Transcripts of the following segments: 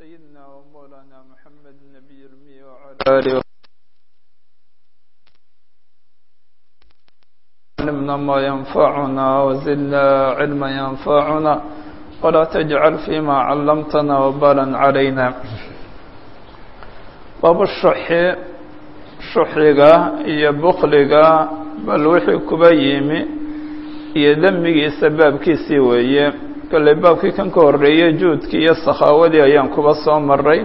سيدنا ومولانا محمد النبي الأمي وعلى آله علمنا ما ينفعنا وزدنا علما ينفعنا ولا تجعل فيما علمتنا وبالا علينا باب الشح شحiga iyo bkliga bal wixii kuba yimi iyo demmigiisa baabkiisii weeye kolley baabkii kan ka horreeyey juudkii iyo sakhaawadii ayaan kuba soo maray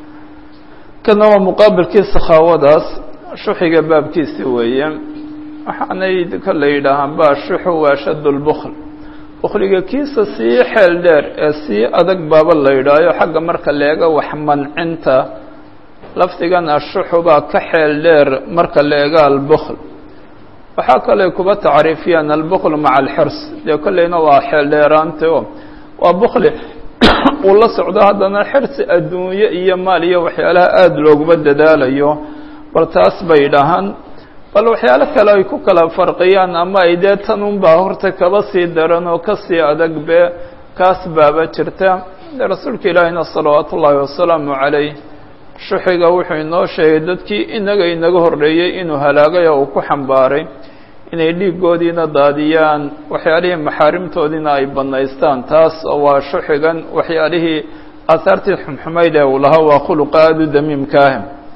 kana waa muqaabilkii sakhaawadaas shuxiga baabkiisii weeye waxaanay kolley yidhaahaan ba shuxu waa shad lbukl bukliga kiisa sii xeel dheer ee sii adag baaba la yidhaayo xagga marka leega wax mancinta lafdigan ashuxu baa ka xeel dheer marka la ega albukl waxaa kaley kuba tacriifiyaan albukl maca alxirs dee kolleyna waa xeel dheeraanta o waa bukli uu la socdo haddana xirsi adduunye iyo maal iyo waxyaalaha aada looguma dadaalayo bal taas bay dhahaan bal waxyaalo kale ay ku kala farqiyaan ama ay dee tan unbaa horta kaba sii daran oo kasii adag be kaas baaba jirta dee rasuulka ilaahina salawaatu ullaahi wasalaamu calayh shuxiga wuxuu inoo sheegay dadkii inaga inaga horreeyey inuu halaagay oo uu ku xambaaray inay dhiigoodiina daadiyaan waxyaalihii maxaarimtoodiina ay bannaystaan taas oo waa shuxigan waxyaalihii aahaartii xumxumayd ee uu lahaa waa khuluqa aada u damiimkaah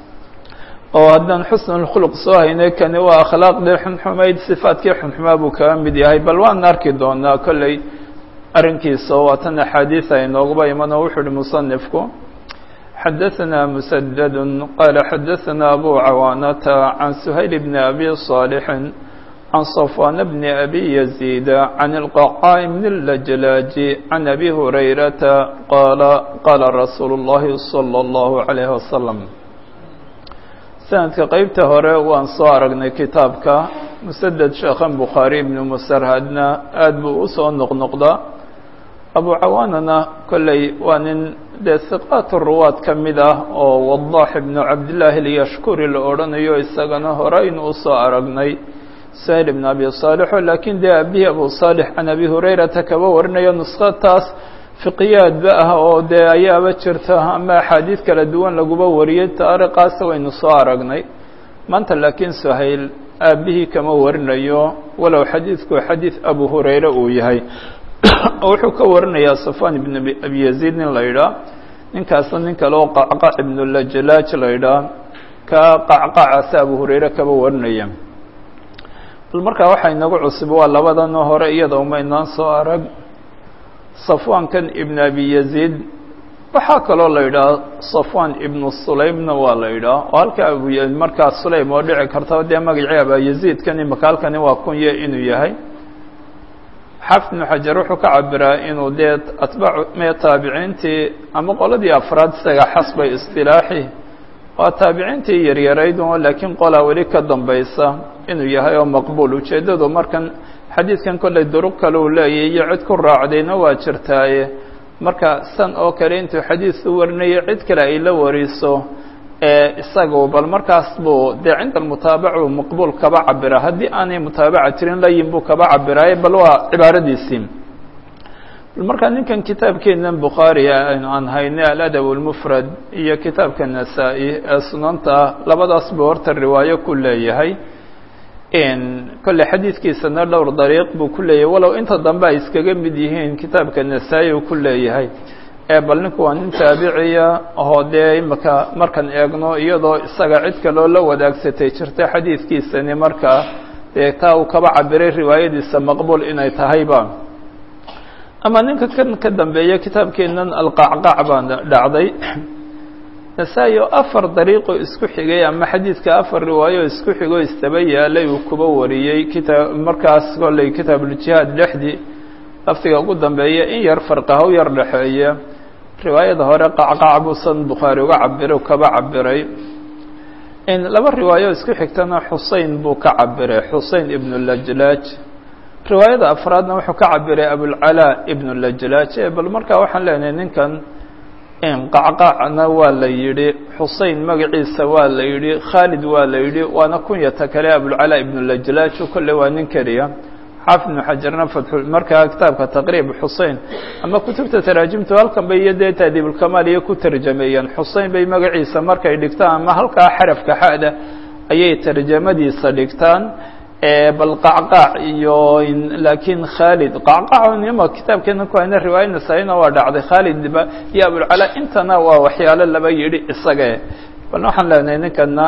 oo haddaan xusnulkhuluq soo haynay kani waa akhlaaqdii xunxumayd sifaadkii xunxumaa buu kaga mid yahay bal waan arki doonaa kolley arrinkiisa oo waa tan axaadiis ay nooguba iman oo wuxuu uhi musanifku xadaثna mسdd qال xadaثna أbو cawاnة عan سhayل بن أbي صاaلح عan صفوان بن أbي يزيد عن القعاء بن اللجلاج عن أbي هريرة qال qاla رasuul الlahi صلى الله عليه وسلم sanadka qeybta hore waan soo aragnay kitaabka msdد sheekhan bukhaarي بن msrhadna aad buu usoo noqnoqdaa abu cawaanana kolley waa nin dee siqaat ruwaad ka mid ah oo wadax ibnu cabdillaahi alyashkuri la odhanayo isagana horeynu usoo aragnay sahil ibn abi saalixo laakiin dee abihi abu saalix can abi hurayrata kaba warinayo nuskhataas fiqiyaadba ah oo dee ayaaba jirta ama axaadiid kala duwan laguba wariyey taariqaas waynu soo aragnay maanta laakiin sahayl aabihii kama warinayo walow xadiidku xadiid abu hurayre uu yahay wuxuu ka warinayaa safan ibn abi yaziid nin la yidhaah ninkaasna nin kale oo qacqac ibnulajlaaj la yidhaah ka qacqacaasi abu hurayre kaba warinaya bal markaa waxaa inagu cusub waa labadanoo hore iyada uma inaan soo arag safwankan ibn abi yaziid waxaa kaloo la yidhaah safwan ibnu sulaymna waa la yidhaah oo halka abu markaa sulaym oo dhici karta dee magacii abayaziidkan imaka halkani waa kunye inuu yahay xaafid ibnu xajar wuxuu ka cabiraa inuu dee atbaacu mee taabiciintii ama qoladii afraad isaga xasbay istilaaxi waa taabiciintii yaryarayd oo laakiin qolaa weli ka dambaysa inuu yahay oo maqbuul ujeeddadu markan xadiidkan kolley duruq kale uu leeyahy iyo cid ku raacdayna waa jirtaaye marka san oo kale intuu xadiidku warinayo cid kale ay la wariso isagu bal markaas buu dee cinda almutaabac uu maqbuul kaba cabira haddii aanay mutaabaca jirin layin buu kaba cabiraaye bal waa cibaaradiisii bal markaa ninkan kitaabkeenan bukhaari aan haynay aladab اlmufrad iyo kitaabka nasaa-i ee sunanta labadaas buu horta riwaayo ku leeyahay kolley xadiidkiisana dhowr dariiq buu ku leeyahay walow inta dambe ay iskaga mid yihiin kitaabka nasaa-i uu ku leeyahay bal ninku waa nin taabiciya oo dee imaka markaan eegno iyadoo isaga cid kaloo la wadaagsatay jirta xadiidkiisani markaa dee taa uu kaba cabiray riwaayadiisa maqbuul inay tahayba ama ninka kan ka dambeeya kitaabkeenan alqacqac baa dhacday nasaa-i oo afar dariiqoo isku xigay ama xadiidka afar riwaayo isku xigoo istaba yaalay uu kuba wariyey kitaab markaas kolley kitaabuljihaad dhexdii laftiga ugu dambeeya in yar farqaha u yar dhexeeya riwaayada hore qacqac buusan bukhaari uga cabira kaba cabiray laba riwaayo isku xigtana xusein buu ka cabiray xusein ibnu lajlaaj riwaayada afraadna wuxuu ka cabiray abulcalaa ibnu lajlaaj bal markaa waxaan leenahay ninkan qacqacna waa la yidhi xusein magaciisa waa la yidhi khaalid waa la yidhi waana kunyata kale abulcalaa ibnu lajlaaj kolle waa nin keliya xaafid ibnu xajarna fatxu markaa kitaabka taqriib xusein ama kutubta taraajimtu halkan bay iyo dee taadiibulkamaal iyo ku tarjameeyeen xusein bay magaciisa markay dhigtaan ama halkaa xarafka xada ayay tarjamadiisa dhigtaan bal qacqaac iyo laakiin khaalid qacqaac nima kitaabkeena ku hayna riwaaya nasaa-ina waa dhacday khaalid iyo abulcalaa intana waa waxyaalo laba yidhi isage bal waxaan leenahay ninkana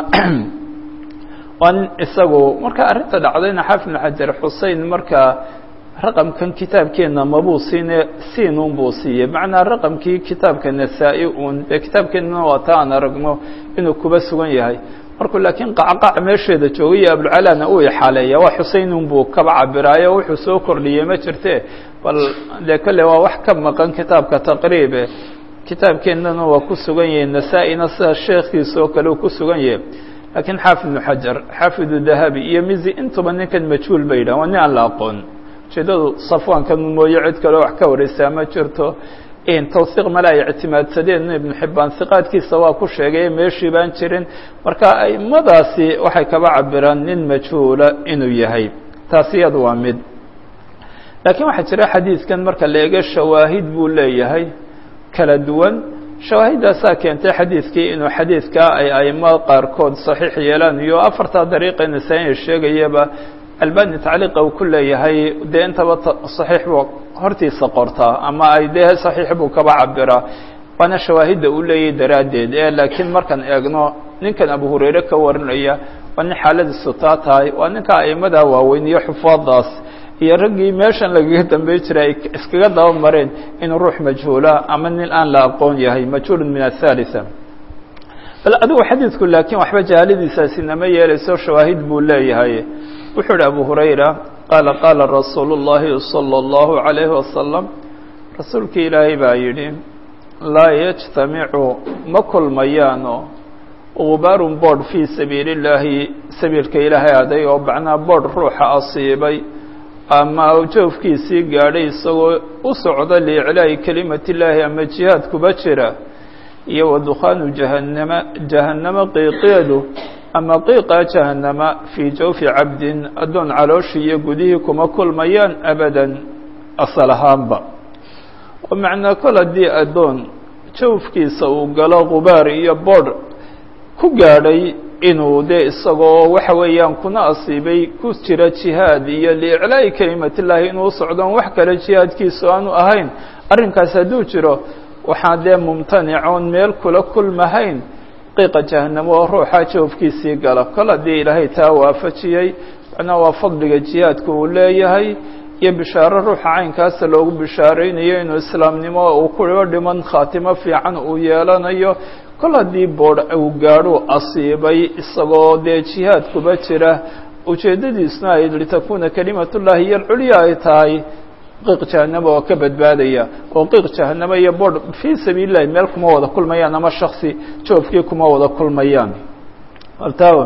waa nin isagu marka arrinta dhacdayna xaafid ibnu xajar xusein marka raqamkan kitaabkeena mabuu siine siin un buu siiyey macnaa raqamkii kitaabka nasaa-i un dee kitaabkeenana waa ta aan aragno inuu kuba sugan yahay markuu laakiin qacqac meesheeda joogay iyo abulcalaana uu ixaaleeya waa xusein un buu kaba cabiraayo wuxuu soo kordhiyey ma jirte bal dee kolle waa wax ka maqan kitaabka taqriibe kitaabkeennana waa ku sugan yahay nasaa-ina sida sheekhiisa oo kale uu ku sugan yahay laakiin xaafid ibnu xajar xaafidu dahabi iyo mizi intuba ninkan majhuul bay yidhahan waa nin aan la aqoon ujeedadu safwaankan mooye cid kaleo wax ka wareysaa ma jirto tawsiiq male ay ictimaadsadeen ibnu xibbaan hiqaadkiisa waa ku sheegay meeshii baan jirin marka aimadaasi waxay kaba cabiraan nin majhuula inuu yahay taasi iyadu waa mid laakiin waxaa jira xadiidkan marka la eego shawaahid buu leeyahay kala duwan shawaahidaasaa keentay xadiidkii inuu xadiidkaa ay aimo qaarkood saxiix yeelaan iyo afartaa dariiqa nasaa-i sheegayaba albani tacliiqa uu ku leeyahay dee intaba saxiix buu hortiisa qortaa ama ay dee saxiix buu kaba cabiraa waana shawaahidda uu leeyahay daraaddeed ee laakiin markaan eegno ninkan abu hurayre ka warinaya waa nin xaaladiisu taa tahay waa ninka aimada waaweyn iyo xufaadaas iyo raggii meeshan lagaga dambey jiray ay iskaga daba mareen inuu ruux majhuula ama nin aan la aqoon yahay majhuulun min athalitha bal adigu xadiidku laakiin waxba jahaaladiisaasi nama yeelayso shawaahid buu leeyahay wuxuu ihi abu hurayra qaala qaala rasuulu اllahi salى اllahu عalayhi wasalam rasuulkii ilaahay baa yidhi laa yajtamicu ma kulmayaano gubaarun boodh fii sabiili اllaahi sabiilka ilaahay aday oo macnaa boodh ruuxa asiibay ama joofkiisii gaadhay isagoo u socda liiclaa'i kelimati illaahi ama jihaad kuba jira iyo wa dukhaanu jahannama jahannamo qiiqeedu ama qiiqa jahannama fii jawfi cabdin addoon calooshii iyo gudihii kuma kulmayaan abadan asal ahaanba oo macnaa kol haddii addoon jawfkiisa uu galo gubaar iyo boodh ku gaadhay inuu dee isagoo waxa weeyaan kuna asiibay ku jira jihaad iyo liiclaa'i kelimatillahi inuu socdoon wax kale jihaadkiisu aanu ahayn arrinkaas hadduu jiro waxaa dee mumtanicoon meel kula kulmahayn qiiqa jahanamo oo ruuxa joofkiisii gala kol haddii ilaahay taa waafajiyey macnaa waa fadliga jihaadka uu leeyahay iyo bishaaro ruuxa caynkaasa loogu bishaaraynayo inuu islaamnimo uu kuwa dhiman khaatimo fiican uu yeelanayo kol haddii boodh uu gaadhuu asiibay isagoo dee jihaad kuba jira ujeeddadiisna ay litakuuna kelimatullaahi iyo alculya ay tahay qiiq jahanamo oo ka badbaadaya oo qiiq jahanamo iyo boodh fii sabiili llahi meel kuma wada kulmayaan ama shaksi joofkii kuma wada kulmayaan altaa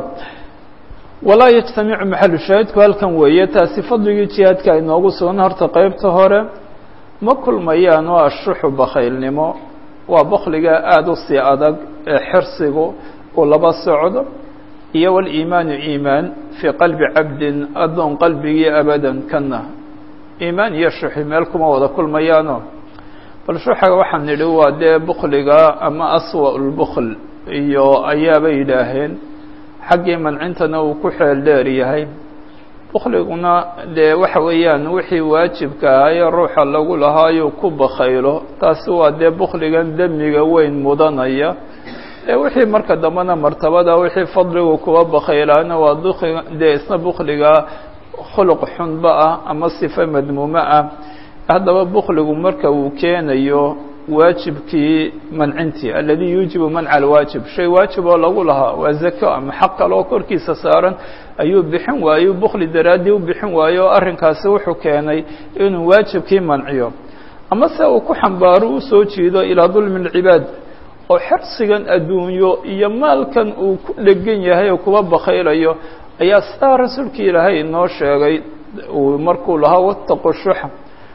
walaa yajtamicu maxalu shaahidku halkan weeye taasi fadligii jihaadka ay noogu sugan horta qeybta hore ma kulmayaan oo ashuxu bakhaylnimo waa bakliga aada u sii adag ee xirsigu uu laba socdo iyo waliimaanu iimaan fii qalbi cabdin addoon qalbigii abadan kana iimaan iyo shuxi meel kuma wada kulmayaano bal shuxaga waxaan nidhi waa dee bukliga ama aswa lbukl iyo ayaaba yidhaaheen xaggii mancintana uu ku xeel dheer yahay bukliguna dee waxa weeyaan wixii waajibka ahaye ruuxa lagu lahaayuu ku bakhaylo taasi waa dee bukligan demiga weyn mudanaya ee wixii marka dambena martabada wixii fadligu kuwa bakhaylaana waa dee isna bukliga khuluq xunba ah ama sife madmuumo ah haddaba bukligu marka uu keenayo waajibkii mancintii aladi yuujibu manca alwaajib shay waajib oo lagu lahaa waa zako ama xaq kale oo korkiisa saaran ayuu bixin waayo bukli daraaddii u bixin waayo oo arrinkaasi wuxuu keenay inuu waajibkii manciyo ama se uu ku xambaaro usoo jiido ilaa dulmi اlcibaad oo xirsigan adduunyo iyo maalkan uu ku dhegan yahay oo kuwa bakhaylayo ayaa sidaa rasuulkii ilaahay inoo sheegay uu markuu lahaa wataqu shuxa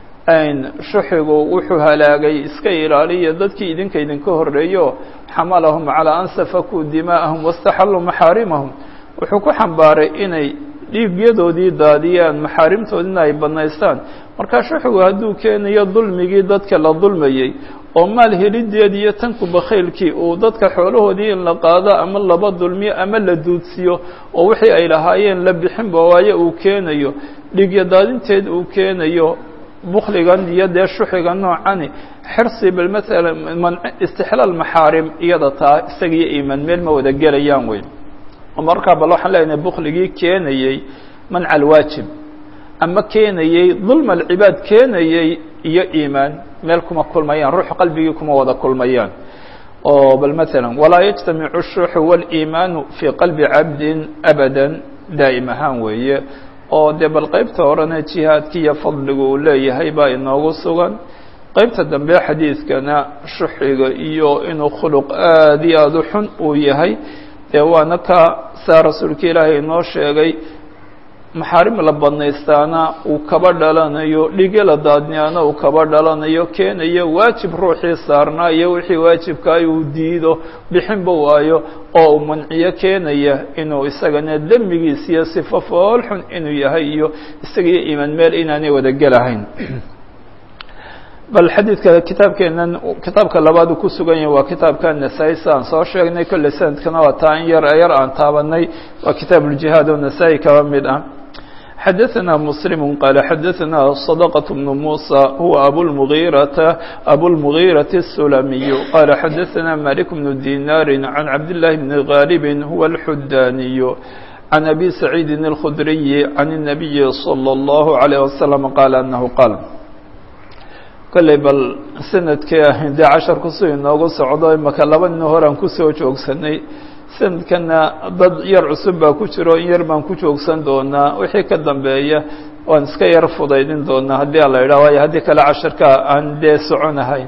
shuxigu wuxuu halaagay iska ilaaliya dadkii idinka idinka horreeyo xamalahum calaa an safakuu dimaa'ahum wastaxalluu maxaarimahum wuxuu ku xambaaray inay dhiigyadoodii daadiyaan maxaarimtoodina ay banaystaan markaa shuxigu hadduu keenayo dulmigii dadka la dulmayey oo maal helideed iyo tanku bakhaylkii uu dadka xoolahoodii in la qaado ama laba dulmiyo ama la duudsiyo oo wixii ay lahaayeen la bixinba waayo uu keenayo dhiigya daadinteed uu keenayo bukligan iyo dee shuxiga noocani xirsi bal maala man istixlaal maxaarim iyada taa isagiyo iimaan meel ma wada gelayaan wey markaa bal waxaan leenahay bukligii keenayey manca alwaajib ama keenayey dulma alcibaad keenayey iyo iimaan meel kuma kulmayaan ruux qalbigii kuma wada kulmayaan oo bal maala walaa yajtamicu الshuxu wاliimaanu fii qalbi cabdin abada daa'im ahaan weeye oo dee bal qeybta horena jihaadki iyo fadligu uu leeyahay baa inoogu sugan qeybta dambe xadiidkana shuxiga iyo inuu khuluq aad iyo aada u xun uu yahay dee waana ka saa rasuulka ilaahay inoo sheegay maxaarim la badnaystaana uu kaba dhalanayo dhige la daadniyaana uu kaba dhalanayo keenayo waajib ruuxii saarnaa iyo wixii waajibkaay uu diido bixinba waayo oo uu manciyo keenaya inuu isagana dembigiis iyo sifo fool xun inuu yahay iyo isagiyo iimaan meel inaanay wada gelahayn bal xadiidka kitaabkeenan kitaabka labaad uu ku sugan yahay waa kitaabka nasaa-i si aan soo sheegnay kolley sanadkana waa taa in yar yar aan taabanay waa kitaab uljihaad oo nasaa-i kaba mid ah xadaثna msلm qال xadaثna صدقة بن موسى huwa abulmغيرةa abulmغيرة السلمي qال xadaثna مالك بن ديناr عن cabd اللahi بن غاaلب huwa الxudاني عن أbي سعيid الخdري عن النبي صلى الله عليه وسلم qال أنه qال kolley bal sanadkii ah dee casharkusu inoogu socdo imaka laba nin horaan kusoo joogsanay sanadkana dad yar cusub baa ku jiro in yar baan ku joogsan doonaa wixii ka dambeeya waan iska yar fudaydin doonaa haddii ala yidhah waayo haddii kale casharka aan dee soconahayn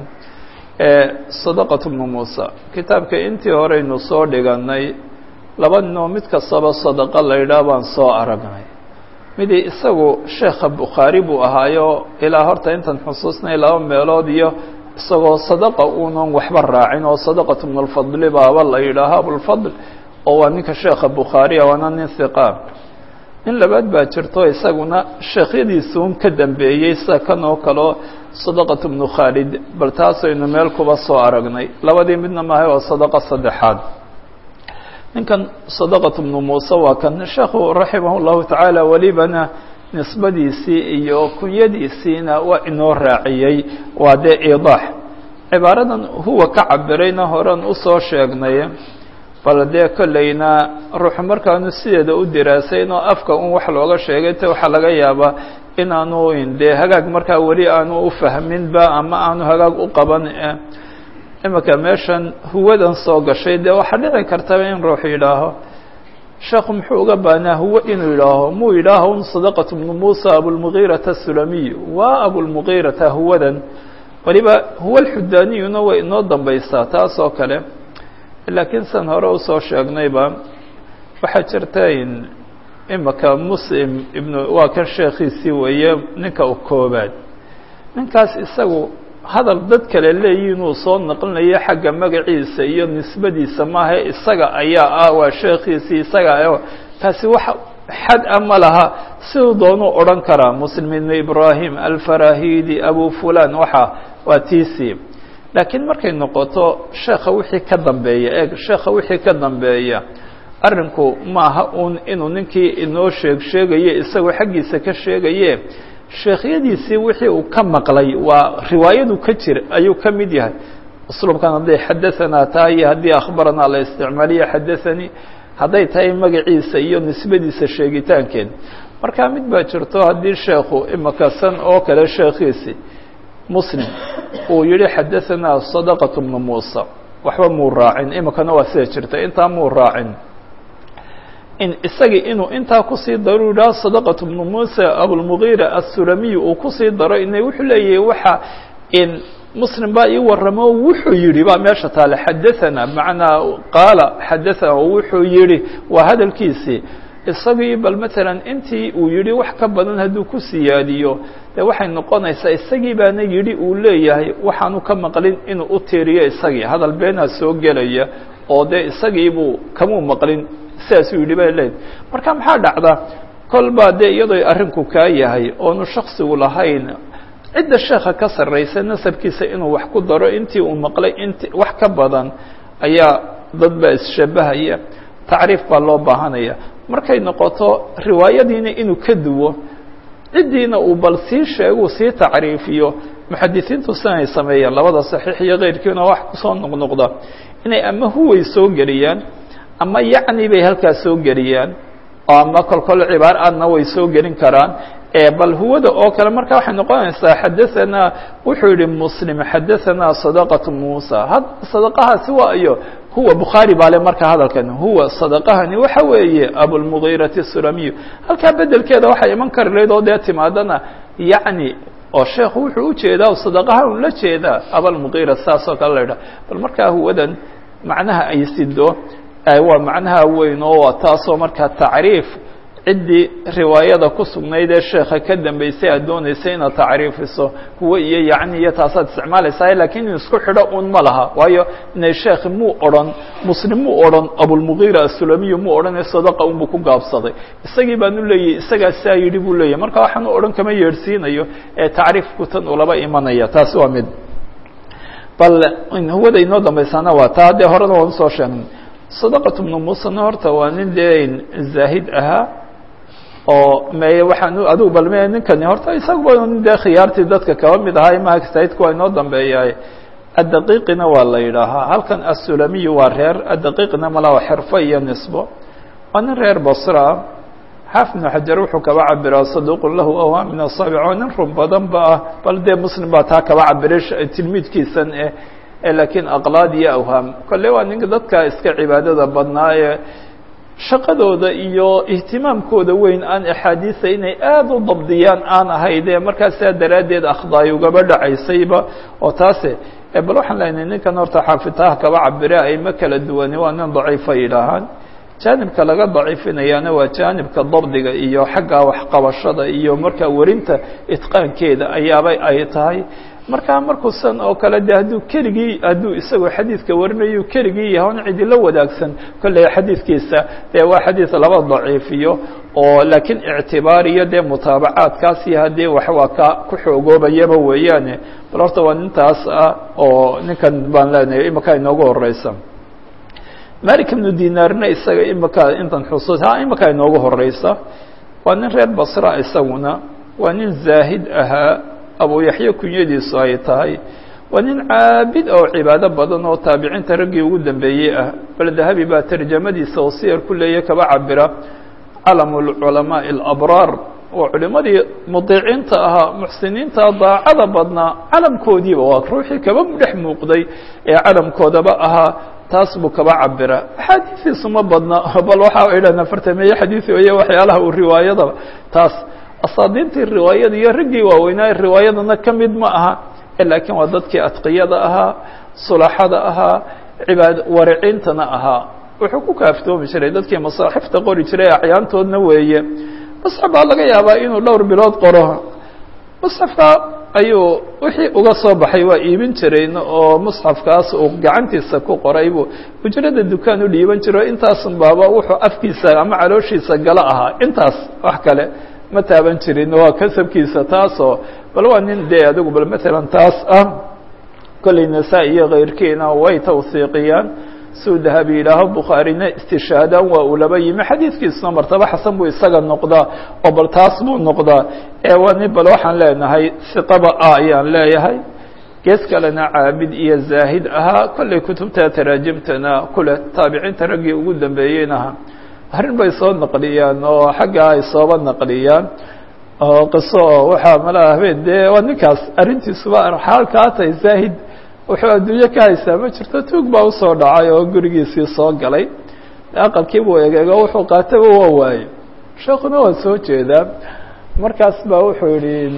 sadaqat bnu muusa kitaabka intii horeynu soo dhiganay laba ninoo mid kastaba sadaqa la yidhaah baan soo aragnay midii isagu sheekha bukhaari buu ahaayo ilaa horta intan xusuusnay laba meelood iyo isagoo sadaqa uunan waxba raacin oo sadaqatu min alfadli baaba la yidhaaho abulfadl oo waa ninka sheekha bukhaariya waana nin hiqaa nin labaad baa jirto isaguna sheekhyadiisuun ka dambeeyey sida kan oo kaleo sadaqatu bnu khaalid bal taasaynu meel kuba soo aragnay labadii midna maahay waa sadaqa saddexaad ninkan sadaqatu bnu muuse waa kan sheekhu raximah llahu tacaala welibana nisbadiisii iyo kunyadiisiina waa inoo raaciyey waa dee iidaax cibaaradan huwa ka cabirayna horan usoo sheegnay bal dee kolleyna ruuxu markaanu sideeda u diraasayn oo afka un wax looga sheegay te waxaa laga yaabaa inaanu dee hagaag markaa weli aanu u fahminba ama aanu hagaag u qaban imika meeshan huwadan soo gashay dee waxaa dhici kartaba in ruux yidhaaho sheekhu muxuu uga baanaa huwa inuu yidhaaho muu yidhaaho un sadaqatu bnu muusa abulmugiirata asulamiy waa abulmugiirata huwadan waliba huwa alxudaaniyuna way inoo dambaysaa taas oo kale laakiin san hore usoo sheegnayba waxaa jirta in imika muslim ibnu waa kan sheekhiisii weeye ninka u koobaad ninkaas isagu hadal dad kale leeyihin uu soo naqlinayo xagga magaciisa iyo nisbadiisa maaha isaga ayaa ah waa sheekhiisii isaga taasi wax xad a ma laha siduu doonuu odhan karaa muslim ibnu ibrahim alfarahidi abu fulan waxa waa tiisi laakiin markay noqoto sheekha wixii ka dambeeya eeg sheekha wixii ka dambeeya arrinku maaha uun inuu ninkii inoo sheeg sheegaye isagoo xaggiisa ka sheegaye sheekhyadiisii wixii uu ka maqlay waa riwaayadu ka jir ayuu ka mid yahay usluubkan hadday xadaanaa tahay iyo haddii akhbaranaa la isticmaaliyo xadaanii hadday tahay magaciisa iyo nisbadiisa sheegitaankeed marka mid baa jirto haddii sheekhu imika san oo kale sheekhiisi muslim uu yihi xadaanaa sadaqatu bnu muusa waxba muu raacin imikana waa sida jirta intaa muu raacin in isagii inuu intaa kusii daro yidhaha sadaqatu bnu muusa abulmugiira assulamiy uu kusii daro ina wuxuu leeyahay waxa in muslim baa ii waramo wuxuu yihi baa meesha taale xadaanaa bimacnaa qaala xadaanaa wuxuu yihi waa hadalkiisii isagii bal matalan intii uu yihi wax ka badan hadduu ku siyaadiyo dee waxay noqonaysaa isagii baana yidhi uu leeyahay waxaanu ka maqlin inuu u tiiriyo isagii hadal beenaa soo gelaya oo dee isagiibuu kamuu maqlin sidaasuu yidhi bay leedahy marka maxaa dhacda kolbaa dee iyadoo arrinku kaa yahay oonu shaksigu lahayn cidda sheekha ka sarraysa nasabkiisa inuu wax ku daro intii uu maqlay int wax ka badan ayaa dad baa isshabahaya tacriif baa loo baahanaya markay noqoto riwaayadiina inuu ka duwo ciddiina uu bal sii sheeguu sii tacriifiyo muxadisiintu sinay sameeyaan labada saxiix iyo keyrkiina wax kusoo noqnoqda inay ama huway soo geliyaan ama yacni bay halkaas soo geliyaan oo ama kolkol cibaar aadna way soo gelin karaan bal huwada oo kale marka waxay noqonaysaa xadaanaa wuxuu yihi muslim xadaanaa sadaqatu muusa had sadaqahaasi waa iyo huwa bukhaari baa le marka hadalkan huwa sadaqahani waxa weeye abulmugiirati sulamiyu halkaa bedelkeeda waxay iman kari lahayd oo dee timaadana yacni oo sheekhu wuxuu ujeedaa sadaqaha un la jeedaa abalmugiira saasoo kale la idhaha bal markaa huwadan macnaha ay sido waa macnaha weyn oo waa taasoo markaa tacriif ciddii riwaayada ku sugnayd ee sheekha ka dambeysay aad dooneysay inaad tacriifiso huwa iyo yacni iyo taasaad isticmaalaysaa lakiin in isku xidho un ma laha waayo inay sheekhi muu odhan muslim muu odhan abulmugiira asulamiyu muu odhan sadaqa unbuu ku gaabsaday isagii baan u leeyahy isagaa saa yidhi buu leeyahy marka waxaan u odhan kama yeedhsiinayo ee tacriifku tan ulaba imanaya taasi waa mid bal huwada inoo dambaysaana waa taa dee horena waan usoo sheegnay sadaqatu bnu muusena horta waa nin dee zaahid ahaa oo me waxaan adigu bal me ninkani horta isaguba nin dee khiyaartii dadka kaba mid ahaa imaha saidku waa inoo dambeeyahay addaqiiqina waa la yidhaahaa halkan assulamiyu waa reer addaqiiqina malaa xirfo iyo nisbo waa nin reer basra xaafid ibnu xajar wuxuu kaba cabiraa saduuqun lahu awhaa min asaabic oo nin run badan ba ah bal dee muslim baa taa kaba cabiray tilmiidkiisan eh lakiin aqlaad iyo awhaam kolle waa ninka dadka iska cibaadada badnaa ee shaqadooda iyo ihtimaamkooda weyn aan axaadiisa inay aada u dabdiyaan aan ahayde markaasaa daraaddeed akhdaay ugaba dhacaysayba oo taase bal waxaan leenahay ninkan horta xaafitaha kaba cabire ayma kala duwani waa nin daciifa yidhaahaan jaanibka laga daciifinayaana waa jaanibka dabdiga iyo xagga waxqabashada iyo markaa werinta itqaankeeda ayaabay ay tahay markaa markuusan oo kale de hadduu keligii hadduu isagoo xadiidka warinayo keligii yahay on cidila wadaagsan kolley xadiidkiisa dee waa xadiid laba daciifiyo oo laakiin ictibaar iyo dee mutaabacaadkaasi haddii wax waa ka ku xoogoobayaba weeyaane bal horta waa nintaas ah oo ninkan baan leenahay imika inoogu horeysa malik ibnu dinaarna isaga imika intan xusuus ha imika inoogu horeysa waa nin reer basra isaguna waa nin zaahid ahaa abu yaxya kunyadiisu ay tahay waa nin caabid oo cibaado badan oo taabiciinta raggii ugu dambeeyey ah bal dahabi baa tarjamadiisa oo siyar ku leeya kaba cabira calamu lculamaaءi اlabraar oo culimadii mudiiciinta ahaa muxsiniinta daacada badnaa calamkoodiiba waa ruuxii kaba dhex muuqday ee calamkoodaba ahaa taas buu kaba cabira axaadiiiisu ma badna bal waxa idhahn afartameeye xadiisi oye waxyaalaha uu riwaayadaba taas asaadiintii riwaayada iyo raggii waaweynaa riwaayadana ka mid ma aha laakiin waa dadkii adqiyada ahaa sulaxada ahaa cibaad wariciintana ahaa wuxuu ku kaaftoomi jiray dadkii masaaxifta qori jiray acyaantoodna weeye musxaf baa laga yaabaa inuu dhowr bilood qoro musxafka ayuu wixii uga soo baxay waa iibin jirayn oo musxafkaas uu gacantiisa ku qoray buu ujrada dukaan u dhiiban jiro intaasun baaba wuxuu afkiisa ama calooshiisa gala ahaa intaas wax kale ma taaban jirin waa kasabkiisa taasoo bal waa nin dee adigu bal matalan taas ah kolley nasaa iyo kayrkiina way tawsiiqiyaan suu dahabi yidhaaho bukhaarina istishaadaan waa uu laba yimi xadiidkiisuna martaba xasan buu isaga noqdaa oo bal taas buu noqdaa ee waa nin bal waxaan leenahay siqaba ah ayaan leeyahay gees kalena caabid iyo zaahid ahaa kolley kutubta taraajimtana kule taabiciinta raggii ugu dambeeyeynaha arrin bay soo naqliyaan oo xaggaa ay sooba naqliyaan oo qiso oo waxaa malaa habeen dee waa ninkaas arrintiisuba xaalkaa tahay zaahid wuxuu adduunyo ka haysaa ma jirto tuug baa usoo dhacay oo gurigiisii soo galay aqalkiibuu egeego wuxuu qaataba waa waaye sheekuna waa soo jeedaa markaas baa wuxuu yihi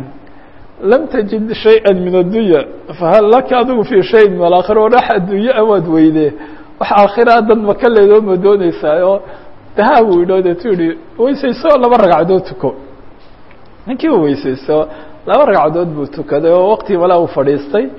lam tajid shayئa min addunya fahal laka adigu fi shayin min alaakhira o dhax adduunye awaad weyde wax aakhira dad maka leedoo ma dooneysaayo daha buu idho deetu yihi weysayso laba ragcadood tuko ninkii u weysayso laba ragcadood buu tukaday oo waqti malaa u fadhiistay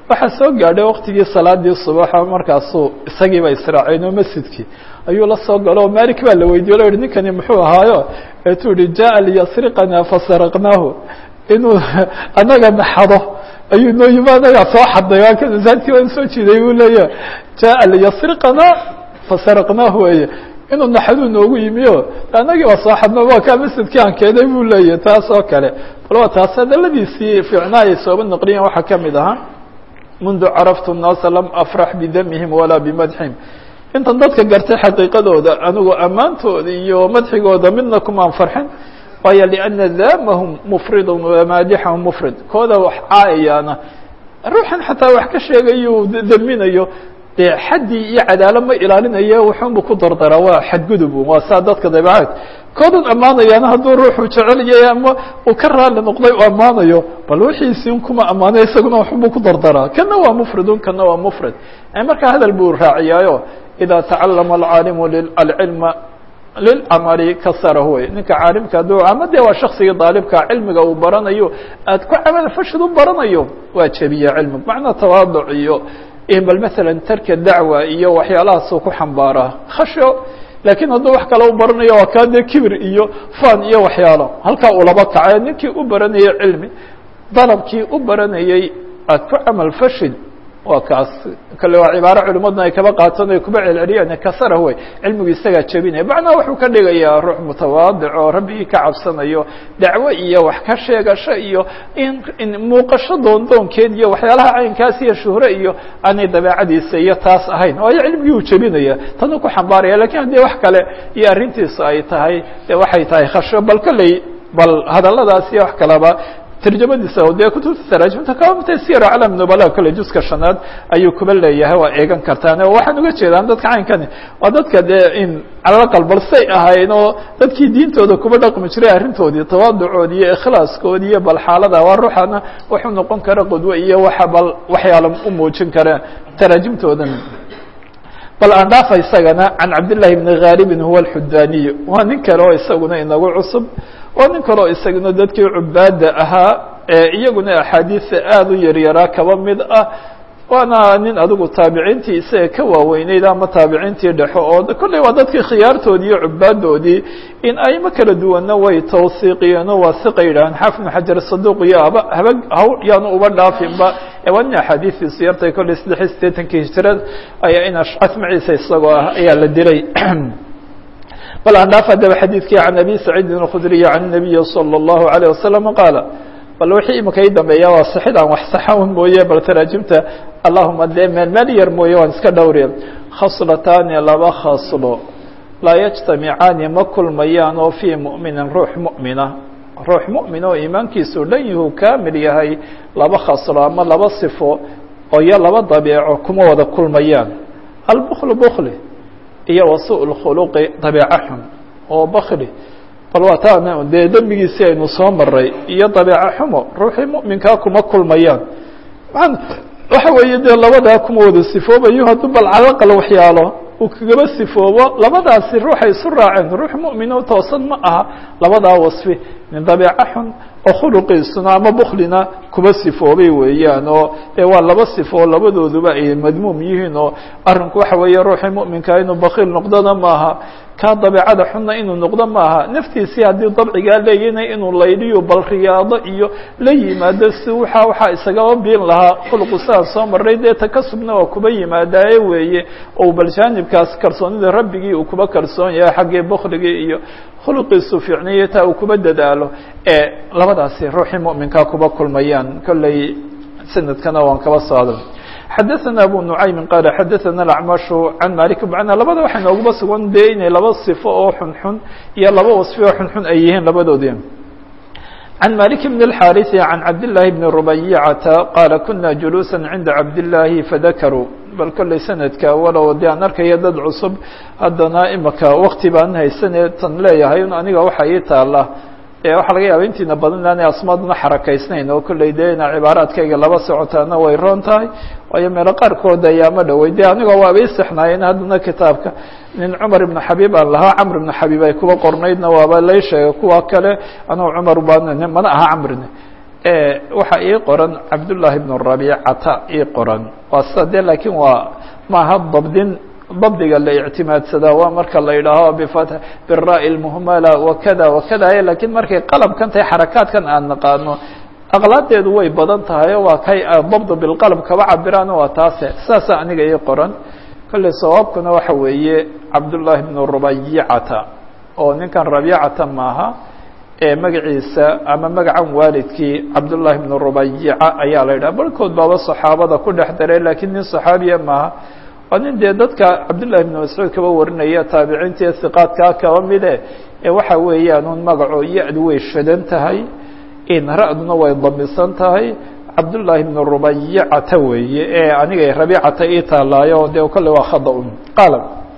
waxaa soo gaadhay waktigii salaadii subaxa markaasuu isagiiba israaceen oo masjidkii ayuu la soo galo oo malik baa la weydiye lo yihi ninkani muxuu ahaayo eetuu yihi jaa liyasriqana fasaraqnaahu inuu anaga naxado ayuu noo yimi anagaa soo xadnay waa masaajidkii waan soo jiiday buu leeya jaa liyasriqana fasaraqnaahu weye inuu naxaduu noogu yimi o anagii waa soo xadno waa kaa masjidkii aan keenay buu leeyahy taas oo kale bal waa taas hadaladiisii fiicnaa ay sooba naqliyan waxaa kamid ahaa mundu caraftu الnaasa lam afrax bidamihim walaa bimadxihim intan dadka gartay xaqiiqadooda anigu ammaantooda iyo madxigooda midna kumaan farxin waayo liأna damahum mufridu wamaadixahum mufrid kooda wax caayayaana ruuxan xataa wax ka sheegayo daminayo dee xaddii iyo cadaalo ma ilaalinayo wuxuunbu ku dardaraa waa xadgudub waa saa dadka dabecaad koodan ammaanayaana hadduu ruuxu jecelyahay ama uu ka raali noqday u ammaanayo bal wixiisii kuma ammaanay isaguna waxunbu ku dardaraa kana waa mufridun kana waa mufrid markaa hadal buu raaciyaayo idaa tacalama alcaalimu alcilma lilamali kasarahu wey ninka caalimka hadduu ama dee waa shaksigii daalibka cilmiga uu baranayo aad ku camal fashid u baranayo waa jebiya cilmiga macnaa tawaaduc iyo bal maala tarka dacwa iyo waxyaalahaasuu ku xambaaraa khasho laakiin hadduu wax kale u baranayo waa kaa dee kibir iyo fan iyo waxyaalo halkaa uu laba kaca ninkii u baranayay cilmi dalabkii u baranayey aad ku camal fashid waa kaas kale waa cibaaro culimaduna ay kaba qaatan ay kuba celceliyaan kasara wey cilmigu isagaa jebinaya macnaa wuxuu ka dhigayaa ruux mutawaadic oo rabbigii ka cabsanayo dacwo iyo wax ka sheegasho iyo in muuqasho doondoonkeed iyo waxyaalaha caynkaas iyo shuhre iyo aanay dabeecadiisa iyo taas ahayn waayo cilmigii uu jebinaya tanuu ku xambaaraya lakin haddii wax kale iyo arrintiisu ay tahay de waxay tahay khasho bal kolley bal hadaladaas iyo wax kaleba tarjamadiisa dee kutubta taraajimta kamamta siyar aclam nubala kale juska shanaad ayuu kuba leeyahay waa eegan kartaan oo waxaan uga jeedaan dadka caynkani waa dadka dee in calalaqal bal say ahayn oo dadkii diintooda kuba dhaqmi jiray arrintoodii tawaaducoodi iyo ikhlaaskoodi iyo bal xaalada waa ruuxana wuxuu noqon kara qudwe iyo waxa bal waxyaala u muujin kara taraajimtoodan bal aan dhaafa isagana can cabdillahi bni ghalibin huwa alxudaniy waa nin kale oo isaguna inagu cusub waa nin kaleo isaguna dadkii cubaada ahaa ee iyaguna axaadiisa aada u yaryaraa kaba mid ah waana nin adigu taabiciintii isaga ka waaweyneyd ama taabiciintii dhexo oo kolley waa dadkii khiyaartoodii iyo cubaadoodii in aymo kala duwanna way tawsiiqiyeenoo waa siqa yidhahaan xaafid bn xajar saduuq iyo haba haba haw yaanu uba dhaafinba waa nin axaadiistiisu yartay kolley saddex iyo siddeetankii hijirad ayaa in ashcas maciisa isagoo ah ayaa la dilay bal aan dhaaf adaba xadiidkii can abi saciidin اkhudriy can الnabiyi salى الlahu عalيه wasalam qaala bal wixii imika i dambeeya waa sixid aan wax saxawn mooye bal taraajimta allahuma dee meel meel yar mooye waan iska dhowriya khaslataani laba khaslo laa yajtamicaani ma kulmayaan oo fii mu'minin ruux mu'mina ruux mu'min oo iimaankiisu dhan yuhu kaamil yahay laba khaslo ama laba sifo oo iyo laba dabeeco kuma wada kulmayaan albkl bkli iyo wasu اkhuluqi dabeeco xun oo bakli bal waa taa dee dembigiisii aynu soo maray iyo dabeeco xumo ruuxii mu'minkaa kuma kulmayaan maan waxa weeye dee labadaa kuma wada sifoobayo hadduu bal calaqal waxyaalo uu kagaba sifoobo labadaasi ruuxay isu raaceen ruux mu'min oo toosan ma aha labadaa wasfi min dabeeco xun oo khuluqiisuna ama buklina kuba sifoobay weeyaan oo dee waa laba sifo labadooduba ay madmuum yihiin oo arrinku waxa weeye ruuxii mu'minkaa inuu bakiil noqdona maaha kaa dabeecada xunna inuu noqdo maaha naftiisii haddii dabcigaa leeyana inuu laydhiyo bal riyaado iyo la yimaado si waxa waxaa isagaba biin lahaa khuluqu sidaan soo maray dee takasubna waa kuba yimaadaaye weeye oo bal jaanibkaas kalsoonida rabbigii uu kuba kalsoon yahay xaggii bukligii iyo khuluqiisu fiicniyo taa uu kuba dadaalo ee labadaasi ruuxii mu'minkaa kuba kulmayaan kolley sanadkana waan kaba socda xadaثna abu nuعaymi qaal xadaثana اacmashu can malik macnaa labada waxay nooguba sugan dee inay laba sifo oo xunxun iyo laba wasfi oo xunxun ay yihiin labadoodii can malik bn الxariثi can cabdالlahi bni rubayicata qaala kuna juluusa cinda cabdالlahi fadakaruu bal kolley sanadka walow dee aan arkaya dad cusub haddana imaka wakti baan haysane tan leeyahay aniga waxa ii taala waxaa laga yaaba intiina badan inaanay asmaaduna xarakaysnayn oo kolley dee ina cibaaraadkayga laba socotaana way roon tahay waayo meelo qaarkood ayaama dhowey de aniga waaba isexnaayeen haddana kitaabka nin cumar ibnu xabiib aan lahaa camr ibnu xabiib ay kuba qornaydna waaba lay sheegay kuwa kale anugu cumar baan mana aha camrine waxaa ii qoran cabdullaahi bnu rabiicata ii qoran waa sida de laakiin waa maaha dabdin dabdiga la ictimaadsadaa waa marka la yidhaaho bifat bira lmuhmala wakada wakada lakiin markay qalabkan tahay xarakaadkan aan naqaano aqlaadeedu way badan tahay waa kay dabd bilqalb kaba cabiraan waa taase saasa aniga ii qoran kolley sawaabkuna waxa weeye cabdullaahi bnu rubayicata oo ninkan rabiicata maaha ee magaciisa ama magacan waalidkii cabdullaahi bnu rubayica ayaa la yidhaha barhkood baaba saxaabada ku dhex daray lakiin nin saxaabiya maaha waa nin dee dadka cabdullahi bnu mascuud kaba warinaya taabiciinta iyo hiqaadkaa kaba mide ee waxa weeyaan un magaco ya-du way shadan tahay in ra-duna way damisan tahay cabdullaahi bnu rubayicata weeye ee aniga rabiicata ii taalaayo dee kolley waa khada un qaala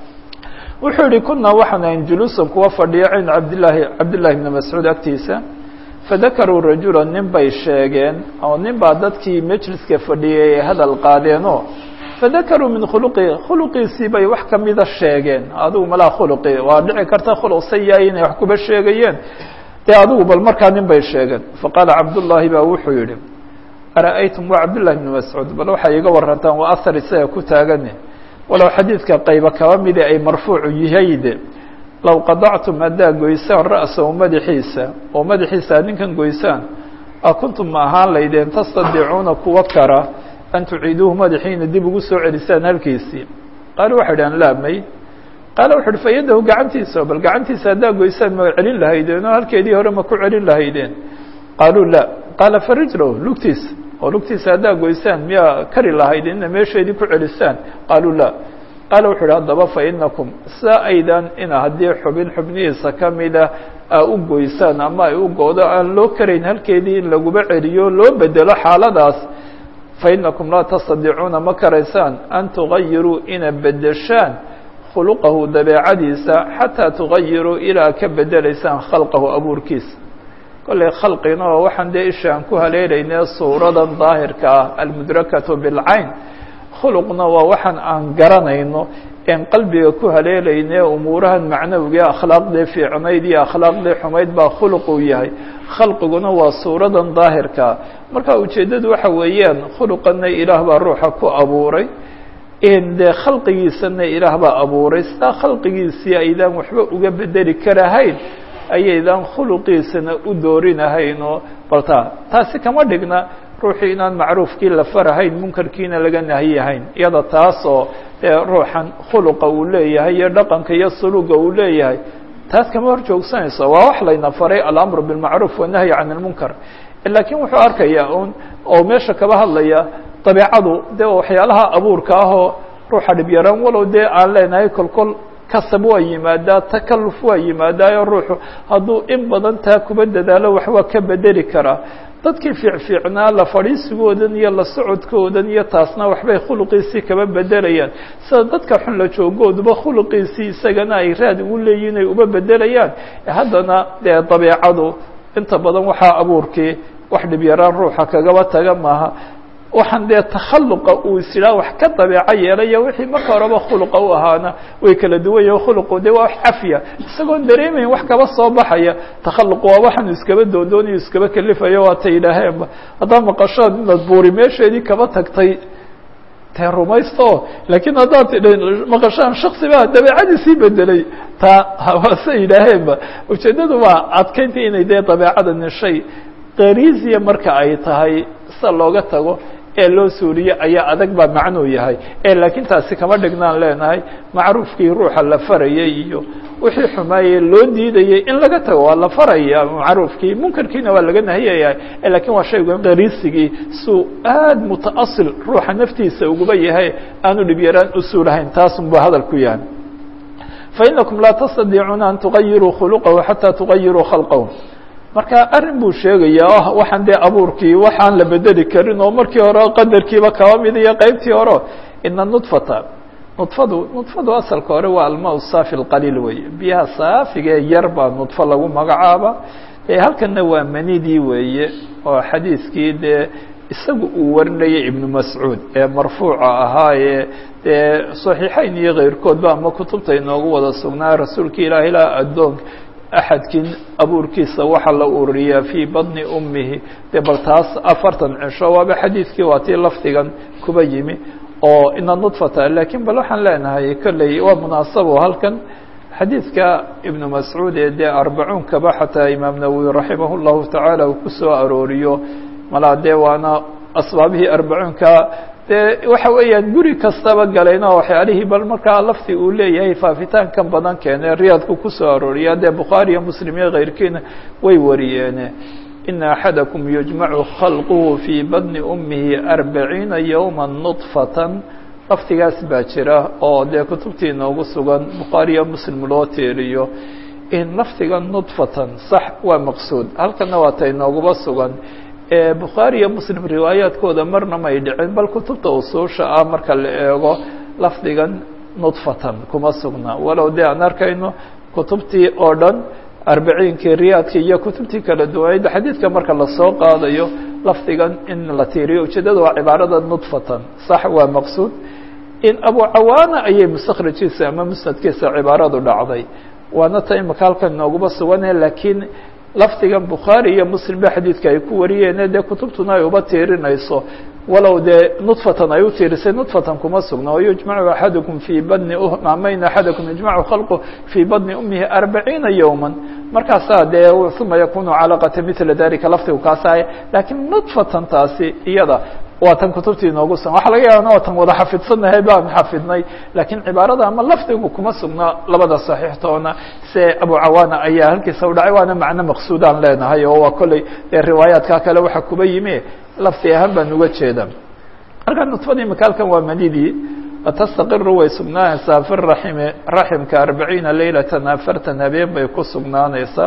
wuxuu yihi kunaa waxaan ahayn juluusan kuwa fadhiya cinda cabdillaahi cabdillahi bni mascuud agtiisa fadakaruu rajula nin bay sheegeen oo nin baa dadkii majliska fadhiyay ay hadal qaadeenoo fadakaruu min khuluqi khuluqiisii bay wax kamida sheegeen adigu malaa khuluqi waa dhici karta khuluq sayaa inay wax kuba sheegayeen dee adigu bal markaa nin bay sheegeen faqaala cabdullaahi baa wuxuu yihi ara-aytum waa cabdullahi bni mascuud bal waxay iga warantaan waa ahar isaga ku taagane walow xadiidka qayba kaba midi ay marfuucu yahayde low qadactum haddaa goysaan ra'sahu madaxiisa oo madaxiisa ad ninkan goysaan a kuntum ma ahaan laydeen tastadiicuuna kuwa kara an tuciiduuhu madaxiina dib ugu soo celisaan halkiisii qaali waxay dhahan laa may qaala wuxu uhi fayadahu gacantiisa bal gacantiisa haddaa goysaan ma celin lahaydeen oo halkeedii hore ma ku celin lahaydeen qaaluu la qaala farijlow lugtiisa oo lugtiisa haddaa goysaan miyaa kari lahaydeen ina meesheedii ku celisaan qaaluu la qaala wuxu uhi haddaba fa inakum saa aydan ina haddii xubin xubnihiisa kamida aa u goysaan ama ay u goodo aan loo karayn halkeedii in laguba celiyo loo bedelo xaaladaas fainakum laa tastadiicuuna ma karaysaan an tugayiruu ina bedeshaan khuluqahu dabeecadiisa xataa tugayiruu ilaa ka bedelaysaan khalqahu abuurkiisa kollay khalqina oo waxaan dee ishaan ku haleelayne suuradan daahirka ah almudrakatu bilcayn khuluqna waa waxaan aan garanayno en qalbiga ku haleelayne umuurahan macnawiga akhlaaqdii fiicnayd iyo akhlaaqdii xumayd baa khuluquu yahay khalqiguna waa suuradan daahirkaa marka ujeeddadu waxa weeyaan khuluqana ilaah baa ruuxa ku abuuray dee khalqigiisana ilaah baa abuuray sidaa khalqigiisii aydaan waxba uga bedeli karahayn ayaydaan khuluqiisana u doorinahaynoo balta taasi kama dhigna ruuxii inaan macruufkii la farahayn munkarkiina laga nahiyahayn iyada taasoo dee ruuxan khuluqa uu leeyahay iyo dhaqanka iyo suluga uu leeyahay taas kama hor joogsanayso waa wax layna faray alamru bilmacruuf wanahyi can ilmunkar laakiin wuxuu arkayaa un oo meesha kaba hadlaya dabeecadu dee waxyaalaha abuurka ahoo ruuxa dhibyaraan walow dee aan leenahay kolkol kasab waa yimaadaa takaluf waa yimaadaayo ruuxu hadduu in badan taa kuba dadaalo wax waa ka bedeli karaa dadkii fiicfiicnaa la fadhiisigoodan iyo la socodkoodan iyo taasna waxbay khuluqiisii kaba bedelayaan sida dadka xun la joogooduba khuluqiisii isagana ay raad ugu leeyihin ay uba bedelayaan haddana dee dabeecadu inta badan waxaa abuurkii wax dhibyaraan ruuxa kagaba taga maaha waxaan dee takhaluqa uu is idhaha wax ka dabeeco yeelaya wixii marka horeba khuluqa u ahaana way kala duwan yahin khuluqu dee waa wax cafiya isagoon dareemayn wax kaba soo baxaya takhaluq waa waxaanu iskaba doondoonayo iskaba kelifayo waata yidhaaheenba haddaad maqashood inaad buuri meesheedii kaba tagtay tee rumaysto laakiin haddaad tidhi maqashaan shaksi baa dabeecadiisii bedelay taa waase yidhaaheenba ujeeddadu waa adkaynta inay dee dabeecadani shay qariisiya marka ay tahay sida looga tago ee loo suuriye ayaa adag baa macnuu yahay ee laakiin taasi kama dhignaan leenahay macruufkii ruuxa la farayay iyo wixii xumaayey loo diidayay in laga tago waa la faraya macruufkii munkarkiina waa laga nahiyayahay lakiin waa shayga qariisigii suu aad mutaasil ruuxa naftiisa uguba yahay aanu dhibyaraan u suulahayn taasun buu hadal ku yahay fainakum laa tastadiicuuna an tugayiruu khuluqahu xataa tugayiruu khalqahu marka arrin buu sheegaya oh waxaan dee abuurkii waxaan la bedeli karin oo markii hore qadarkiiba kaba mid iyo qeybtii hore ina nudfata nudfadu nudfadu asalka hore waa almaa saafi lqaliil weeye biyaha saafiga ee yar baa nudfo lagu magacaaba halkanna waa manidii weeye oo xadiiskii dee isagu uu warinayay ibnu mascuud ee marfuuca ahaayee dee saxiixeyn iyo keyrkoodba ama kutubta inoogu wada sugnaa rasuulka ilaahi ilaa addoonka axadkin abuurkiisa waxaa la ururiyaa fii badni ummihi dee bal taas afartan cisho waaba xadiidkii waa tii lafdigan kuba yimi oo ina nudfata lakiin bal waxaan leenahay kolley waa munaasabo halkan xadiidka ibnu mascuud ee dee arbacuunkaba xataa imaam nawowi raximah llahu tacaala uu ku soo arooriyo malaa dee waana asbaabihii arbacuunka dee waxa weeyaan guri kastaba galayna waxyaalihii bal markaa lafti uu leeyahay faafitaankan badan keene riyaadku kusoo arooriya dee bukhaari iyo muslim iyo keyrkiina way wariyeene ina axadakum yujmacu khalquhu fii badni ummihi arbaciina yowma nudfatan laftigaas baa jira oo dee kutubtii inoogu sugan bukhaari iyo muslim loo teeriyo in laftiga nudfatan sax waa maqsuud halkana waa ta inooguba sugan bukhaari iyo muslim riwaayaadkooda marna may dhicin bal kutubta usuusha ah marka la eego lafdigan nudfatan kuma sugna walow dee aan arkayno kutubtii oo dhan arbaciinkii riyaadka iyo kutubtii kala duwaneyd xadiidka marka lasoo qaadayo lafdigan in la tiiriyo ujeedada waa cibaarada nudfatan sax waa maqsuud in abu cawaana ayay mustakhrajiisa ama musnadkiisa cibaaradu dhacday waana ta imika halkan inooguma sugane laakiin lafdigan bukhaari iyo muslim ba xadiidka ay ku wariyeene dee kutubtuna ay uba tiirinayso walow dee nudfatan ay u tiirisay nudfatan kuma sugna o yujmacu axadukum fii badni amayn axadakum yujmacu khalqu fii badni umihi arbaciina yowma markaasaa dee uma yakunu calaqata mila dalika lafdigu kaasaaye laakiin nudfatan taasi iyada waa tan kutubtii inoogu sugan waxa laga yaaba tan wada xafidsannahay baan xafidnay lakiin cibaarada ama lafdigu kuma sugna labada saxiixtoona se abu cawaana ayaa halkiisa u dhacay waana macno maqsuudaan leenahay oo waa kolley dee riwaayaadka kale waxa kuba yimi lafdi ahaan baan uga jeeda marka nudfadii makaalkan waa manidii watastaqiru way sugnaanaysaa fi raximi raximka arbaciina leylatan afartan habeen bay ku sugnaanaysaa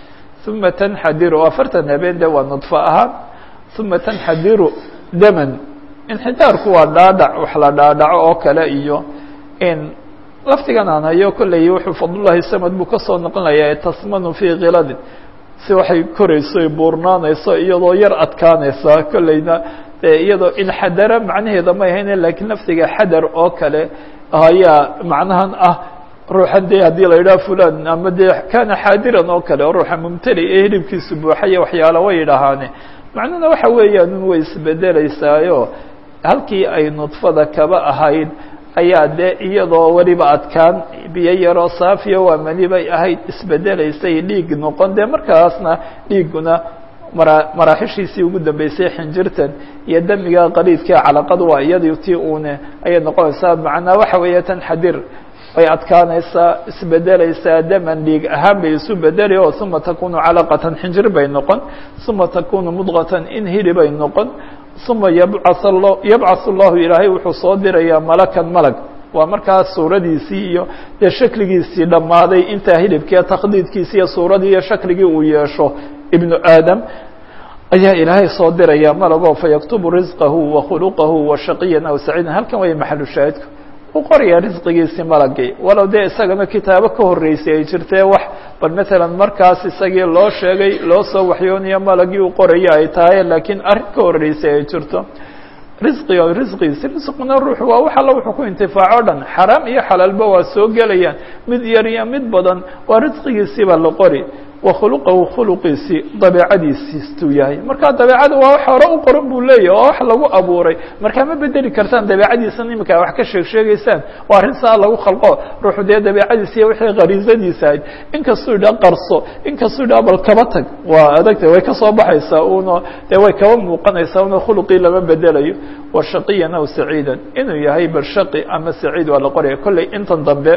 uma tanxadiru afartan habeen de waa nudfo ahaan uma tanxadiru daman inxidaarku waa dhaadhac wax la dhaadhaco oo kale iyo in lafdigan aan hayo kolley wuxuu fadlullahi samad buu kasoo noqonayaa tasmanu fii kiladin si waxay korayso ay buurnaanayso iyadoo yar adkaanaysa kolleyna iyadoo inxadara macnaheeda may hayne lakiin lafdiga xadar oo kale ayaa macnahan ah ruuxan dee haddii la yidhaha fulan ama dee kana xaadiran oo kale oo ruuxa mumtali ee hilibkiisu buuxaya waxyaala way yidhahaane macnuhuna waxa weeyaan un way isbedelaysaayo halkii ay nudfada kaba ahayd ayaa dee iyadoo weliba adkaan biyo yaroo saafiya waa mani bay ahayd isbedelaysay dhiig noqon dee markaasna dhiiguna mara maraaxishiisii ugu dambeysay xinjirtan iyo damiga qaliidka calaqadu waa iyadii tii uune ayay noqonaysaa macnaa waxa weeye tan xadir way adkaanaysaa isbedelaysaa daman dhiig ahaan bay isu bedeli oo uma takunu calaqatan xinjir bay noqon uma takunu mudqatan in hili bay noqon uma yabcah lo yabcath llahu ilaahay wuxuu soo dirayaa malakan malag waa markaas suuradiisii iyo dee shakligiisii dhammaaday intaa hilibkee takhdiidkiisi iyo suuradii iyo shakligii uu yeesho ibnu aadam ayaa ilaahay soo diraya malagoo fayaktubu risqahu wa khuluqahu wa shaqiyan aw saciidan halkan way maxalu shaahidku u qoraya risqigiisii malagii walow dee isagana kitaabo ka horreysay ay jirtee wax bal matalan markaas isagii loo sheegay loo soo waxyoonayo malagii u qoraya ay tahay laakiin arrin ka horreysay ay jirto risqiga risqigiisi risquna ruuxu waa wax alla wuxuu ku intifaaco o dhan xaraam iyo xalaalba waa soo gelayaan mid yar iyo mid badan waa risqigiisiiba la qori wa khuluqahu khuluqiisii dabeecadiisiistuu yahay marka dabeecada waa wax hore u qoran buu leeyahy oo wax lagu abuuray markaa ma bedeli kartaan dabeecadiisan imika wax ka sheeg sheegaysaan waa arrin saa lagu khalqo ruuxu dee dabeecadiisi iyo wixii khariisadiisa ahayd inkastuu idhaa qarso inkastuu idhaa bal kaba tag waa adagta way kasoo baxaysaa una dee way kaba muuqanaysaa una khuluqii lama bedelayo wa shaqiyan aw saciidan inuu yahay bal shaqi ama saciid waa la qoraya kolley intan dambe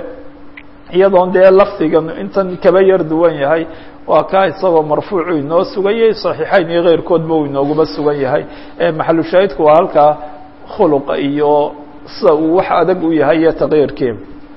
iyadoon dee lafdigan intan kaba yar duwan yahay waa kaa isagoo marfuucu inoo suganyay صaxiixayn iyo keyrkoodba uu inooguma sugan yahay maxalu shaahidku waa halkaa khuluqa iyo sida uu wax adag u yahay iyo taqyiirkii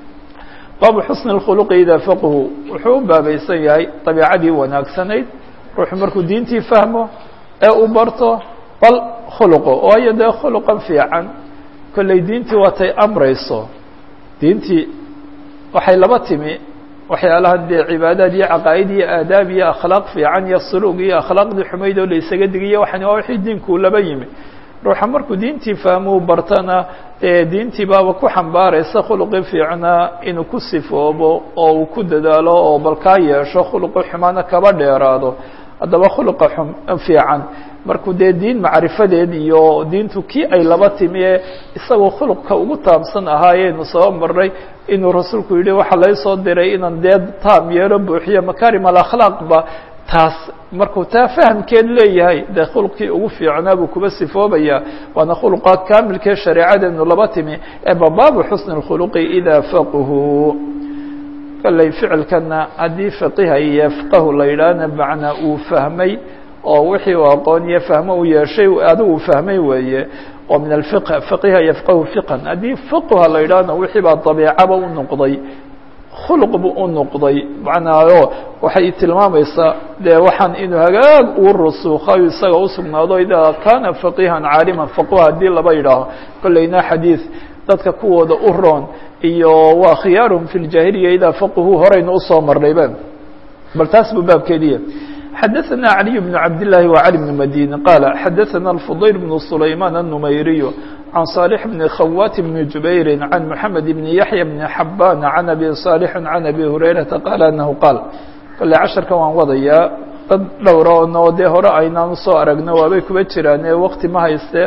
baabu xusni اkhuluqi idaa faqhu wuxuu u baabaysan yahay dabiicadii wanaagsanayd ruuxu markuu diintii fahmo ee uu barto bal khuluqo waayo dee khuluqan fiican kolley diintii waatay amrayso diintii waxay laba timi waxyaalaha dee cibaadaad iyo caqaa'id iyo aadaab iyo akhlaaq fiican iyo suluug iyo akhlaaqdii xumayd oo la isaga digiyo waxani waa wixii diinku laba yimi ruuxa markuu diintii fahmuu bartana dee diintii baaba ku xambaaraysa khuluqii fiicnaa inuu ku sifoobo oo uu ku dadaalo oo balkaa yeesho khuluqi xumaana kaba dheeraado haddaba khuluqa fiican markuu dee diin macrifadeed iyo diintu kii ay laba timi ee isagoo khuluqka ugu taabsan ahaayeynu soo marnay inuu rasuulku yidhi waxaa laysoo diray inaan dee taam yeelo buuxiyo makarim alakhlaaqba taas markuu taa fahamkeed leeyahay dee khuluqkii ugu fiicnaa buu kuba sifoobaya waana khuluqa kaamilkee shareecadeenu laba timi ee babaabu xusni اkhuluqi idaa faquhu kalley ficilkana haddii faqiha iyo yafqahu la yidhaahna macnaa uu fahmay oo wixii uu aqoon iyo fahmo u yeeshay adigu fahmay weeye oo min alfiq faqiha yafqahu fiqan haddii fiqha la yidhaahna wixii baa dabiicaba u noqday khuluq buu u noqday macnaayo waxay tilmaamaysaa dee waxaan inuu hagaag uu rusuukayo isaga usugnaado idaa kaana faqihan caaliman faqha haddii laba yidhaaho kolleyna xadiid dadka kuwooda u roon iyo waa khiyaaruhum fi ljaahiliya idaa faqhu horeyna usoo marnayba bal taas buu baabkeediya xadaثna عaliي بن cabd للahi وعلي بن madيني qاaل xadaثna الفضyل بن سulayman النmayriي عan صالح بن khawات بن جubayr عan محamed بن yaحyى بن xabاn عan أbي صالح عan أbي هurayرaةa qاaل أنhu qاal kale casharka waan wadayaa dad dhowra ono dee hore aynaan usoo aragno waabay kuba jiraan ee wkti ma hayste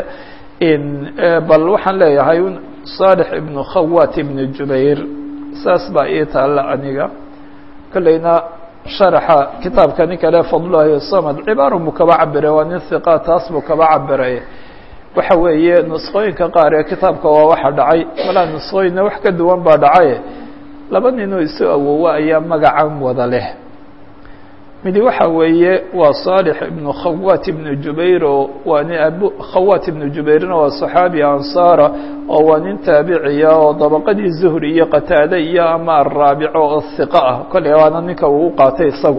bal waxaan leeyahay صالح بن khawات بن جubayr saas baa ii taala aniga kolleyna sharaxa kitaabka nin kale fadlulahi samad cibaaru buu kaba cabiray waa nin hiqa taas buu kaba cabiray waxa weeye nusqooyinka qaar ee kitaabka waa waxa dhacay malaa nusqooyinna wax ka duwan baa dhacaye laba ninoo isu awowa ayaa magacan wada leh midi waxa weeye waa صالح ibnu khawat ibnu jubayr oo waa nin abu khawat ibnu jubayrna waa صaxaabi ansaara oo waa nin taabiciya oo dabaqadii zuhri iyo qataade iyo ama araabico oo hiqa ah kolley waana ninka uu u qaatay isagu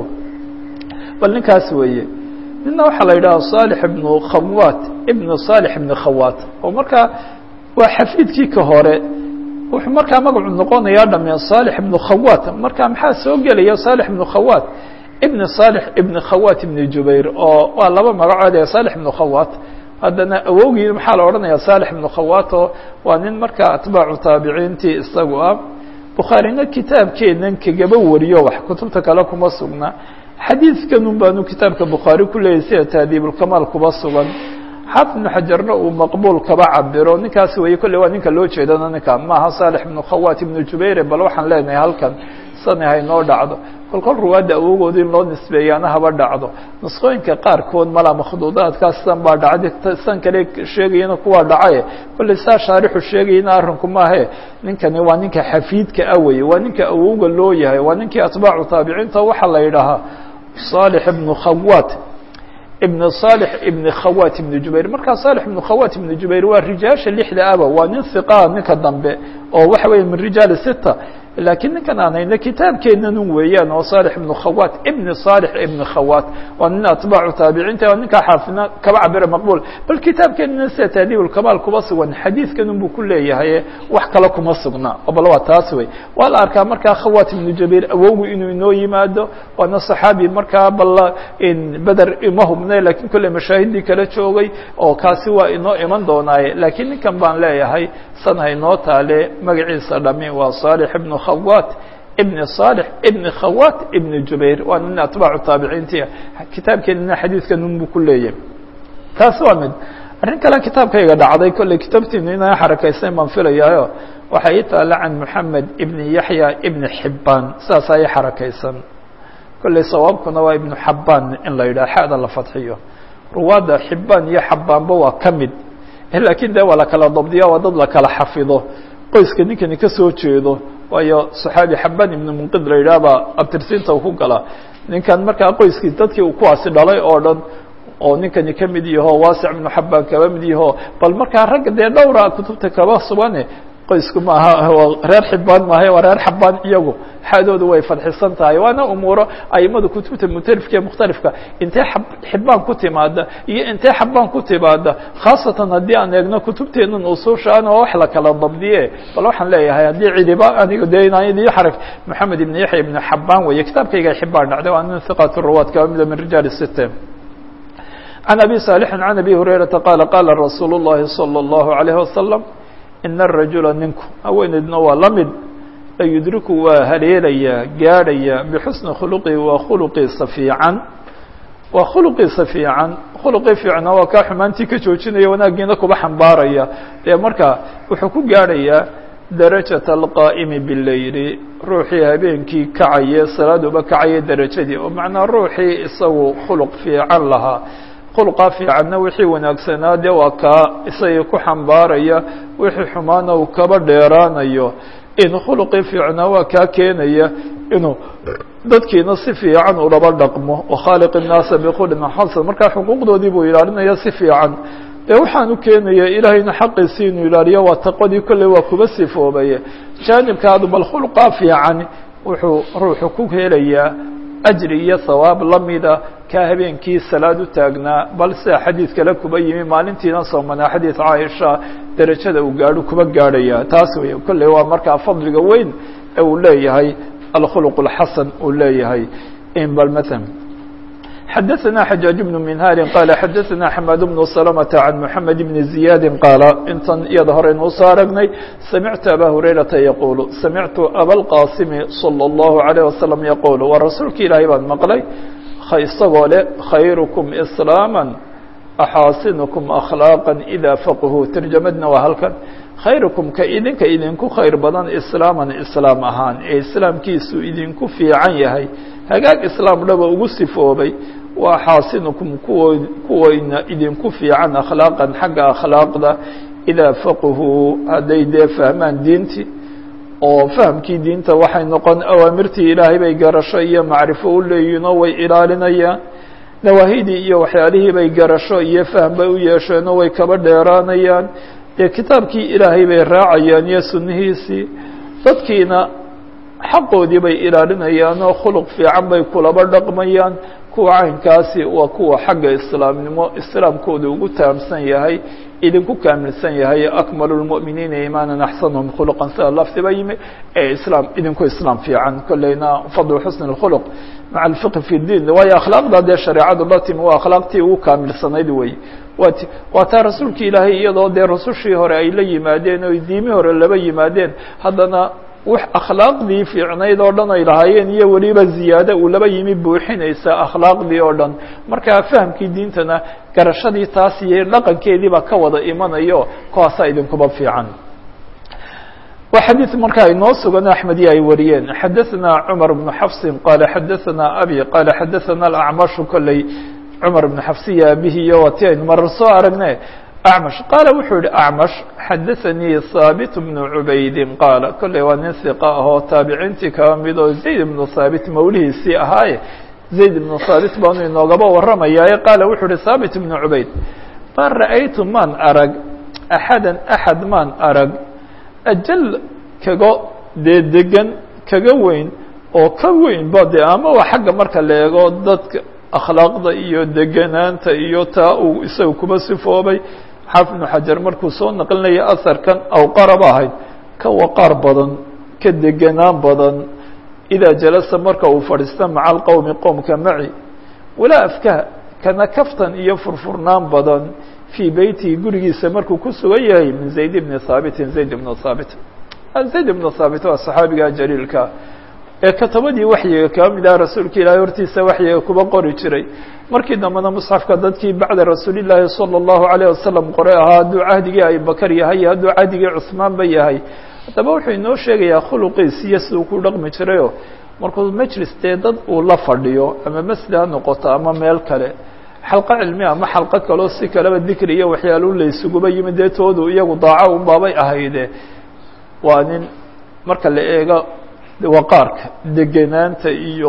bal ninkaas weeye nina waxaa la yidhaha صالح ibnu khawat ibnu صالح ibnu khawat oo markaa waa xafiidkii ka hore wuxuu markaa magacu noqonayaa dhame صالح ibnu khawat marka maxaa soo gelaya صالح ibnu khawat ibn صالح ibn khawat ibn jubayr oo waa laba magacood ee صالح ibn khawat haddana awowgii maxaa la odhanaya صالح ibn khawat oo waa nin markaa atbaacu taabiciintii isagu ah bukhaarina kitaabkeenan kagaba wariyo wax kutubta kale kuma sugna xadiidkanun baanu kitaabka bukhaari ku leeyahy sida taadiibulkamaal kuba sugan xaafid ibnu xajarna uu maqbuul kaba cabiro ninkaasi weeye kolley waa ninka loo jeedana ninka maaha صالح ibn khawat ibn jubayr bal waxaan leenahay halkan sani haynoo dhacdo kol kol ruwaadda awogooda in loo nisbeeyaana haba dhacdo nusqooyinka qaarkood malaa makhduudaadkaas san baa dhacday san kale sheegayana kuwaa dhacaye kolley saa shaarixu sheegayana arrinku maahe ninkani waa ninka xafiidka ah weye waa ninka awowga loo yahay waa ninkii atbaacu taabiciinta waxaa la yidhaahaa صالح ibnu khawat ibn صالح ibn khawat ibn jubayr markaa صالح ibn khawat ibn jubayr waa rijaasha lixda aba waa nin hiqaa ninka dambe oo waxa weeye min rijaali sita lakiin ninkan aan hayno kitaabkeenanun weeyaan oo صالح ibn khawat ibn صالح ibn khawat waa nin atbaacu taabiciinta waa ninkaa xaafidna kaba cabira maqbul bal kitaabkeenana sida taadiibulkamaal kuba sugan xadiidkanun buu ku leeyahay wax kale kuma sugna oo bal waa taas wey waa la arkaa markaa khawat ibnu jabayr awowgu inuu inoo yimaado waana صaxaabi markaa bal beder ima hubne lakiin kolley mashaahidii kala joogay oo kaasi waa inoo iman doonaaye lakiin ninkan baan leeyahay san haynoo taale magaciisa dhami waa صالح ibn khawat ibn صالح ibn khawat ibn jubayr waa nin atbaacu taabiciintia kitaabkeenina xadiidkanun buu ku leeyahay taasi waa mid arrin kale kitaabkayga dhacday kolley kitaabtiinu inaa xarakaysayn baan filayaayo waxaa ii taala can moxamed ibn yaxya ibn xibaan saasaa ii xarakaysan kolley sawaabkuna waa ibnu xabaan in la yidhaha xada la fadxiyo ruwaadda xibaan iyo xabaanba waa ka mid lakiin de waa la kala dabdiya waa dad la kala xafido qoyska ninkani ka soo jeedo waayo صaxaabi xaban ibnu munqid la yidhaha baa abtirsiinta ku gala ninkan markaa qoyskii dadkii uu kuwaasi dhalay oo dhan oo ninkani ka mid yaho waasic ibnu xabaan kaba mid yaho bal markaa ragga dee dhowra kutubta kaba sugane qoysku maaha reer xibaan maaha waa reer xabaan iyagu xadoodu way fadxisan tahay waana umuuro aimada kutubta mutalifka ee mukhtalifka intee xibaan ku timaada iyo intee xabaan ku timaada khaasatan haddii aan eegno kutubteenan usuushaan oo wax la kala dabdiye bal waxaan leeyahay haddii cidiba aniga de inaan idiin xarag moxamed ibn yaxya ibn xabaan weeye kitaabkayga xibaan dhacday waa nin hiqat ruwaad kaba mida min rijaal site عن أبي صالح عن أبي هريرة قال قال رsuuل اللhi صلى الله عليه وسلم إن الرaجuلa ninku haweeneydna waa la mid layudriku waa haleelayaa gaadhaya bxusni khلqi waa khulqiisa fiican waa khulqiisa fiican khulqii fiicna waa kaa xumaantii ka joojinaya wanaagiina kuba xambaaraya dee marka wuxuu ku gaadhayaa darajaة الqاa'mi bالleyli ruuxii habeenkii kacaye salaaduba kacaye derajadii oo macnaa ruuxii isagu khulq fiican lahaa khulqa fiicanna wixii wanaagsanaa dee waa kaa isagii ku xambaaraya wixii xumaana uu kaba dheeraanayo in khulqii fiicnaa waa kaa keenaya inuu dadkiina si fiican ulaba dhaqmo wakhaaliq الnaasa bkhulqin xasan markaa xuquuqdoodii buu ilaalinaya si fiican dee waxaan u keenaya ilaahayna xaqiisii inuu ilaaliyo waa taqwadii kolley waa kuba sifoobaye jaanibkaadu bal khulqa fiican wuxuu ruuxu ku helayaa ajri iyo hawaab lamida kaa habeenkii salaad u taagnaa bal sida xadiid kale kuba yimi maalintiina soomanaa xadiid caaisha derajada uu gaadho kuba gaadhaya taas wey kolley waa markaa fadliga weyn ee uu leeyahay alkhuluq اlxasan uu leeyahay bal mثl xadaثna xajaaج بن minhاri qala xadaثna xmad بن سلمة عan mحamed بn زiyaadi qaala intan iyada horeynu usoo aragnay samictu aba hurayrata yaqulu samictu abalqasimi slى الlahu عalيه waslم yaqul waa rasuulka ilaahay baan maqlay isagoo le khayrukum islaama axaasinukum akhlaaqa ida faqhu tarjamadna waa halkan khayrukum ka idinka idinku khayr badan islaaman islaam ahaan ee islaamkiisu idinku fiican yahay hagaag islaam dhaba ugu sifoobay waa xaasinukum kuwo kuwayna idinku fiican akhlaaqan xagga akhlaaqda idaa faqhuu hadday dee fahmaan diintii oo fahamkii diinta waxay noqon awaamirtii ilaahay bay garasho iyo macrifo u leeyihinoo way ilaalinayaan nawaahidii iyo waxyaalihii bay garasho iyo fahm bay u yeesheenoo way kaba dheeraanayaan dee kitaabkii ilaahay bay raacayaan iyo sunnihiisii dadkiina xaqoodii bay ilaalinayaan oo khuluq fiican bay kulaba dhaqmayaan kuwa caynkaasi waa kuwa xagga islaamnimo islaamkooda ugu taamsan yahay idinku kaamilsan yahay akmalu lmu'miniina iimaanan axsanuhum khuluqan sida lafdiba yimi ee islaam idinku islaam fiican kolleyna fadlu xusni اkhuluq maca alfiqhi fi diin waayo akhlaaqda dee shareecadu la timi waa akhlaaqtii ugu kaamilsanayd wey wat waa taa rasuulka ilaahay iyadoo dee rasushii hore ay la yimaadeen o diimi hore laba yimaadeen haddana wax akhlaaqdii fiicnayd oo dhan ay lahaayeen iyo weliba ziyaado uu laba yimi buuxinaysa akhlaaqdii oo dhan markaa fahamkii diintana garashadii taas iyo dhaqankeediiba ka wada imanayo kuwaasaa idinkuba fiican wa xadiid markaa inoo sugan axmediya ay wariyeen xadaثna cmar bnu xafsin qaala xadaثna abi qaala xadaثna acmashu kolley cmar bnu xafsiya abihiyo wati aynu marar soo aragne acmash qaala wuxuu yihi acmash xadaثanii haabit bnu cubaydi qaala kolley waa nin hiqa ahoo taabiciintii kaba mid oo zayd bnu haabit mawlihiisii ahaaye zayd bnu haabit baanu inoogaba warramayaaye qaala wuxuu yihi haabit bnu cubayd ma ra'aytu maan arag axada axad maan arag ajal kaga dee degan kaga weyn oo ka weyn ba de ama waa xagga marka la eego dadka akhlaaqda iyo deganaanta iyo taa uu isaga kuba sifoobay xaafid ibnu xajar markuu soo naqlinaya asarkan awqaraba ahayd ka waqaar badan ka deganaan badan idaa jalasa marka uu fadhiista maca alqowmi qowmka maci walaa afkaha kana kaftan iyo furfurnaan badan fii beytihi gurigiisa markuu ku sugan yahay min zayd bni haabitin zayd ibnu haabit zayd ibnu haabit waa saxaabiga jaliilka ee katabadii waxyiga kaba mid aha rasuulka ilaahay hortiisa waxyiga kuba qori jiray markii dambena musxafka dadkii bacda rasuulillaahi salى اllahu alayه wasalam qore ahaa hadduu cahdigii abibakar yahay iyo hadduu cahdigii cusmaanba yahay haddaba wuxuu inoo sheegayaa khuluqiis iyo siduu ku dhaqmi jirayo markuu majlis dee dad uu la fadhiyo ama masjid ha noqoto ama meel kale xalqo cilmi ama xalqo kaloo si kaleba dikri iyo waxyaalu laysuguba yimid dee toodu iyagu daaco un baabay ahayde waa nin marka la eego waqaarka deganaanta iyo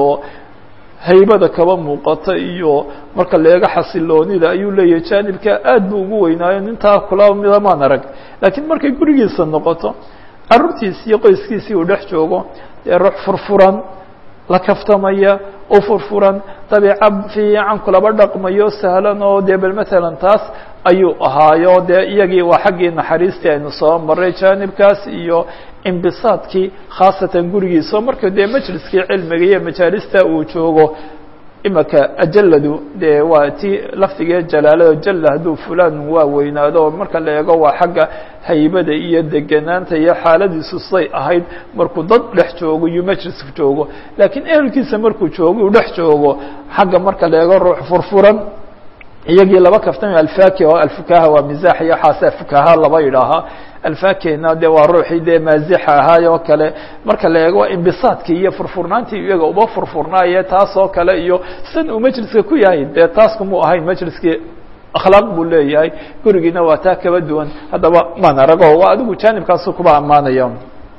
haybada kaba muuqata iyo marka la eego xasiloonida ayuu leeyahay jaanibka aad buu ugu weynaayo nintaa kula mida maan arag laakiin markay gurigiisa noqoto carruurtiisi iyo qoyskiisii uu dhex joogo dee ruux furfuran la kaftamaya u furfuran dabiica fiican kulaba dhaqmayo sahlan oo dee bal matalan taas ayuu ahaayo dee iyagii waa xaggii naxariistii aynu soo maray jaanibkaas iyo imbisaadkii khaasatan gurigiisa marka dee majliskii cilmiga iyo majaalista uu joogo imaka ajaladu dee waa ti lafdigee jalaalado jalla hadduu fulaan waa weynaado oo marka la eego waa xagga haybada iyo deganaanta iyo xaaladiisu say ahayd markuu dad dhex joogo iyo majlis joogo laakiin ehelkiisa markuu joogo uu dhex joogo xagga marka la eego ruux furfuran iyagii laba kaftami alfaki oo alfukaha waa mizaax iyo xaase fukaha laba yidhaahaa alfakina de waa ruuxii dee maazixa ahaay oo kale marka la eego imbisaadkii iyo furfurnaantii iyaga uba furfurnaaye taas oo kale iyo san uu majliska ku yahay dee taas kumuu ahayn majliskii akhlaaq buu leeyahay gurigiina waa taa kaba duwan haddaba maan arago waa adigu jaanibkaasu kuba ammaanaya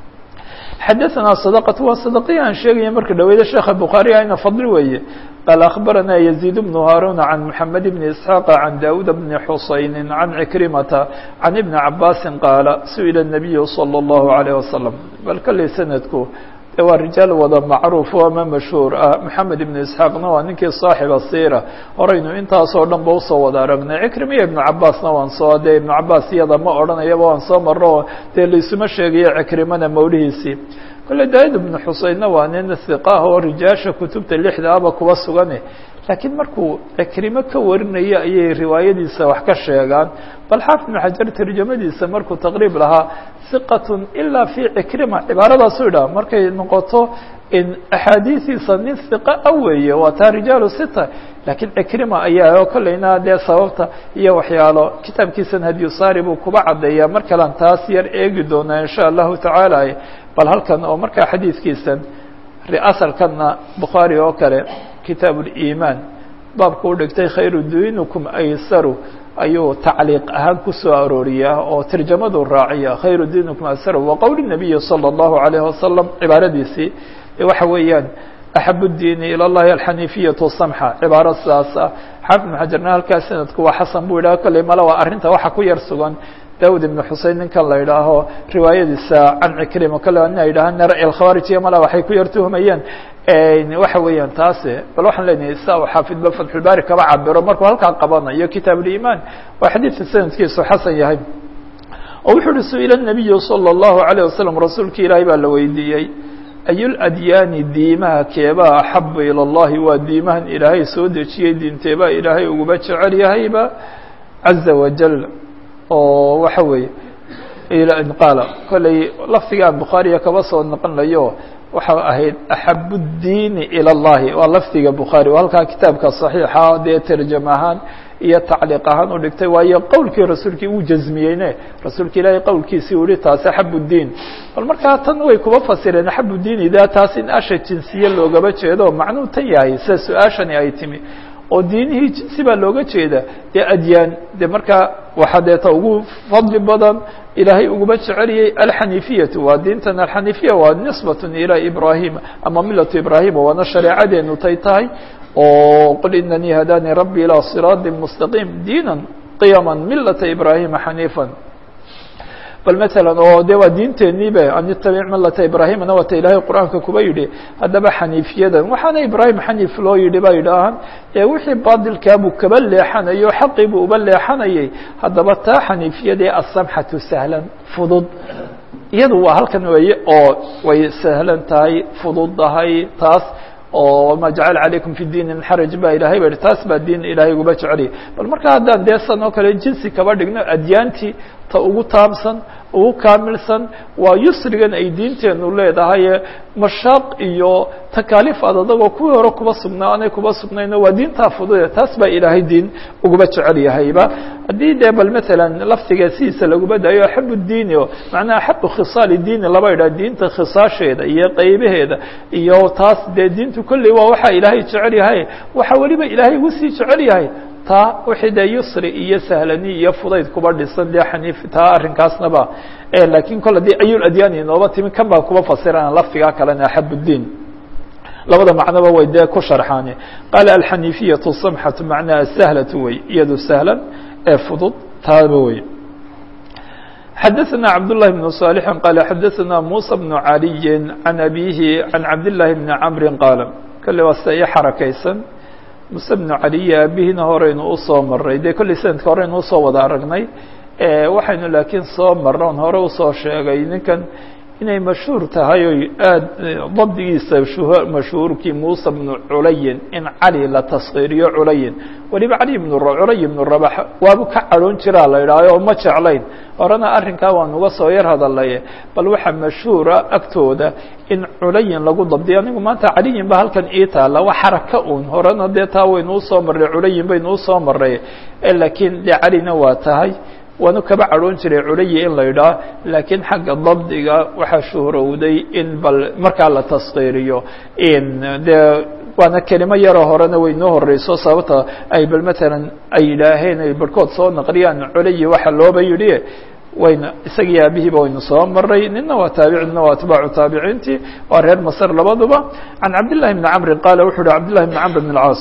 xadaثna صدقة waa صدقي aan sheegaya marka dhaweyda sheekha bukhaarي ayna fadli weeye qال أخبرنا يزيد بن هاrون عن محمد بن إسحاق عن داود بن حuسين عن عكرمة عن بن عباس قال سئل النبي صلى الله عليه وسلم bal kلey سندku waa rijaal wada macruuf ama mashhuur ah maxamed ibnu isxaaqna waa ninkii saaxiba siira horaynu intaasoo dhan ba usoo wada aragnay cikrimiya ibnu cabaasna waan soo dee ibnu cabaas iyada ma odhanayaba waan soo marro dee laisuma sheegayo cikrimana mawlihiisii kole daawid ibnu xuseynna waa nin hiqaah oo rijaasha kutubta lixda aba kuba sugane laakiin markuu cikrimo ka warinayo ayay riwaayadiisa wax ka sheegaan bal xaafid ibnu xajar tarjamadiisa markuu taqriib lahaa hiqatun ilaa fi cikrima cibaaradaasu idhaha markay noqoto in axaadiistiisa nin hiqa a weeye waa taa rijaalu sita laakiin cikrima ayaa oo kolleyna dee sababta iyo waxyaalo kitaabkiisan hadiyusaari buu kuba caddeeyaa mar kalean taas yar eegi doonaa insha allahu tacaala bal halkan oo markaa xadiidkiisan asalkanna bukhaari oo kale kitaab اliimaan baabku u dhigtay khayru diinukum aysaru ayuu tacliiq ahaan kusoo arooriyaa oo tarjamadu raaciya khayru diinukum aysaru wa qowl الnabiyi salى الlahu عalayه wasalam cibaaradiisii waxa weeyaan axab الdiini ilى اllahi alxaniifiyaة samxa cibaaro sidaas ah xaafid ibn xajarna halkaa sanadku waa xasan buu yidhaha kolley male waa arrinta waxa ku yar sugan daud ibn xusein ninkan la idhaaho riwaayadiisa can cikrima kale ina yidhaha nara alkhawaarij iyo mala waxay ku yar tuhmayeen waxa weeyaan taase bal waxaan leenahay sa u xaafidba fatxulbaari kaba cabiro markuu halkaa qabanayo kitaab ulimaan waa xadiidka sanadkiisu xasan yahay oo wuxuu uhi su-ila nabiyu salى الlahu عalيه wasalam rasuulki ilaahay baa la weydiiyey ayuladyaani diimaha keebaa axabu ilى اllahi waa diimahan ilaahay soo dejiyey diinteebaa ilaahay uguba jecel yahayba caza wajal oo waxa weeye qaala kolley lafdigaan bukhaariya kaba soo noqonayo waxa ahayd axab الdiini ilى اllahi waa lafdiga bukhaari oo halkaa kitaabka صaxiixa dee terjam ahaan iyo tacliiq ahaan u dhigtay waayo qowlkii rasuulkii uu jazmiyeyne rasuulka ilaahay qowlkiisii u yihi taasi axab الdiin bal markaa tan way kuba fasireen axab الdiini da taas in asha jinsiye loogaba jeedo macnuu tan yahay sida su-aashani ay timi oo diinihii jinsi baa looga jeeda dee adyaan de markaa waxaa deeta ugu fadli badan ilaahay uguma jeceliyey alxaniifiyatu waa diintan alxaniifiya waa nisbat ilى ibrahima ama milatu ibrahima waana shareecadeenu tay tahay oo qul inanii hadanii rabbi ilى siraadi mustaqiim diina qiyama milata ibrahima xaniifa bal mثalا oo de waa diinteeniiba an itabic milata ibrahimana waata ilaahay qur'aanka kuba yidhi haddaba xaniifiyadan waxaana ibrahim xaniif loo yidhi ba yidhaahaan ee wixii baadilkaabuu kaba leexanayo xaqii buu uba leexanayay haddaba taa xaniifiyadee asamxatu sahlan fudud iyadu waa halkan weeye oo way sahlan tahay fududahay taas oo ma jacala calaykum fi diini min xaraj ba ilahay ba yihi taas baa diin ilahay uguba jeceliyay bal marka haddaan dee san oo kale jinsi kaba dhigno adyaantii ta ugu taamsan ugu kaamilsan waa yusrigan ay diinteenu leedahay mashaaq iyo takaaliif ad adagoo kuwii hore kuba sugnaa anay kuba sugnayno waa diintaa fudude taas baa ilaahay diin uguba jecel yahayba haddii dee bal matalan lafdiga sidiisa laguba daayo axab diini o macnaa axabu khisaali diini laba idhaha diinta khisaasheeda iyo qeybaheeda iyo taas dee diintu kolley waa waxaa ilaahay jecel yahay waxaa weliba ilaahay ugu sii jecel yahay taa wixii dee yusri iyo sahlani iyo fudayd kuba dhisan dee xaniif taa arrinkaasnaba lakiin kol haddii ayul adyaani inooba timi kan baa kuba fasirana lafdigaa kalena axab الdiin labada macnoba way dee ku sharxaane qaala alxaniifiyatu samxatu macnaha sahlatu wey iyado sahlan ee fudud taaba wey xadaثna cabdالlahi بن صالح qala xadaثna muسى بن عaliyi عan abihi عan cabdالlahi بni cmri qaala kale waa sida ii xarakaysan muse bnu caliya aabihina horeynu usoo maray dee kolley sanadka horeynu usoo wada aragnay waxaynu laakiin soo marron hore usoo sheegay ninkan inay mashhuur tahay oy aad dabdigiisa mashhuurkii muusa bnu culayin in cali la taskiiriyo culayin weliba cali bn culay bnu rabax waabu ka cadhoon jiraa la idhaaho oo ma jeclayn horena arrinkaa waan uga soo yar hadalaye bal waxaa mashhuura agtooda in culayin lagu dabdiyo anigu maanta caliyin ba halkan ii taala waa xaraka un horena dee taa waynu usoo marray culayin baynu usoo maray laakiin dee calina waa tahay waanu kaba cadhoon jiray culayi in la idhaah laakiin xagga dabdiga waxaa shuhrowday in bal markaa la taskiiriyo dee waana kelimo yaroo horena way noo horeyso sababta ay bal matalan ay yidhaaheen ay barhkood soo naqliyaan culayi waxa looba yidhi wayna isagii aabihiiba waynu soo maray nina waa taabici nina waa atbaacu taabiciintii waa reer masr labaduba can cabdillahi bni camrin qaala wuxu uhi cabdillahi bni camr bn اlcaas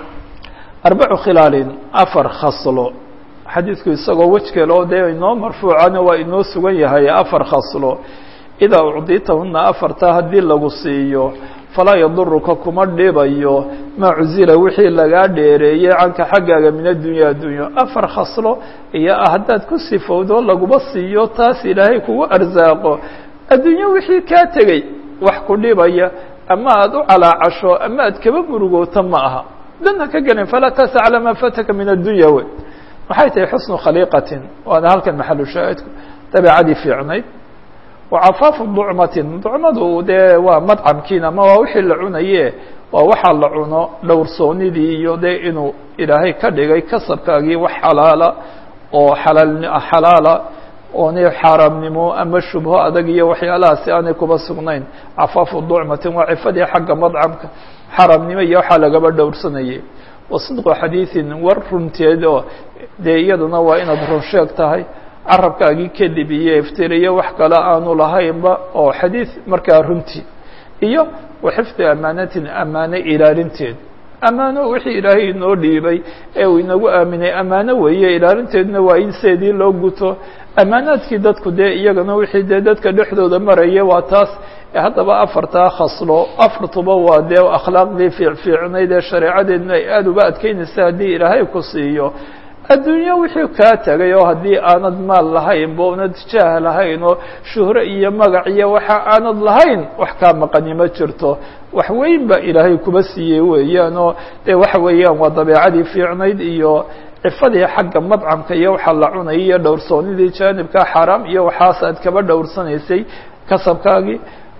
arbacu khilaalin afar khaslo xadiidku isagoo wejkale oo dee inoo marfuucana waa inoo sugan yahay afar khaslo idaa ucditahuna afarta haddii lagu siiyo falaa yaduruka kuma dhibayo maa cuzila wixii lagaa dheereeyey canka xaggaaga min addunya addunyo afar khaslo iyo haddaad ku sifowdo laguba siiyo taas ilaahay kugu arsaaqo addunyo wixii kaa tegey wax ku dhibaya ama aada u calaacasho ama aad kaba murugoota ma aha dana ka gelin falaa tasa calaa maa fataka min addunya wey maxay tahay xusnu khaliiqatin waana halkan maxalu shaahidku dabeecadii fiicnayd wacafaafu ducmatin ducmadu dee waa madcamkiin ama waa wixii la cunaye waa waxaa la cuno dhowrsoonidii iyo dee inuu ilaahay ka dhigay kasabkaagii wax xalaala oo xalaal xalaala oonay xaaraamnimo ama shubho adag iyo waxyaalahaasi aanay kuba sugnayn cafaafu ducmatin waa cifadii xagga madcamka xaaraamnimo iyo waxaa lagaba dhowrsanayay wasidqu xadiiثin war runteed oo dee iyaduna waa inaad run sheeg tahay carabkaagii kadib iyo iftiriyo wax kale aanu lahaynba oo xadiid markaa runtii iyo waxifdi amaanatin amaano ilaalinteed amaano wixii ilaahay inoo dhiibay ee uu inagu aaminay amaano weeye ilaalinteedna waa in seedii loo guto amaanaadkii dadku dee iyagana wixii dee dadka dhexdooda maraya waa taas haddaba afartaa khaslo afartuba waa dee akhlaaqdii fiicfiicnayd ee shareecadeedna ay aada uba adkeynaysa haddii ilaahay ku siiyo adduunyo wixii kaa tegay oo haddii aanad maal lahayn ba unad jaah lahayn oo shuhro iyo magac iyo waxa aanad lahayn wax kaa maqani ma jirto wax weyn ba ilaahay kuba siiyey weeyaan oo dee waxa weeyaan waa dabeecadii fiicnayd iyo cifadii xagga madcamka iyo waxa la cunayay iyo dhowrsoonidii jaanibka xaaraam iyo waxaas aad kaba dhowrsanaysay kasabkaagii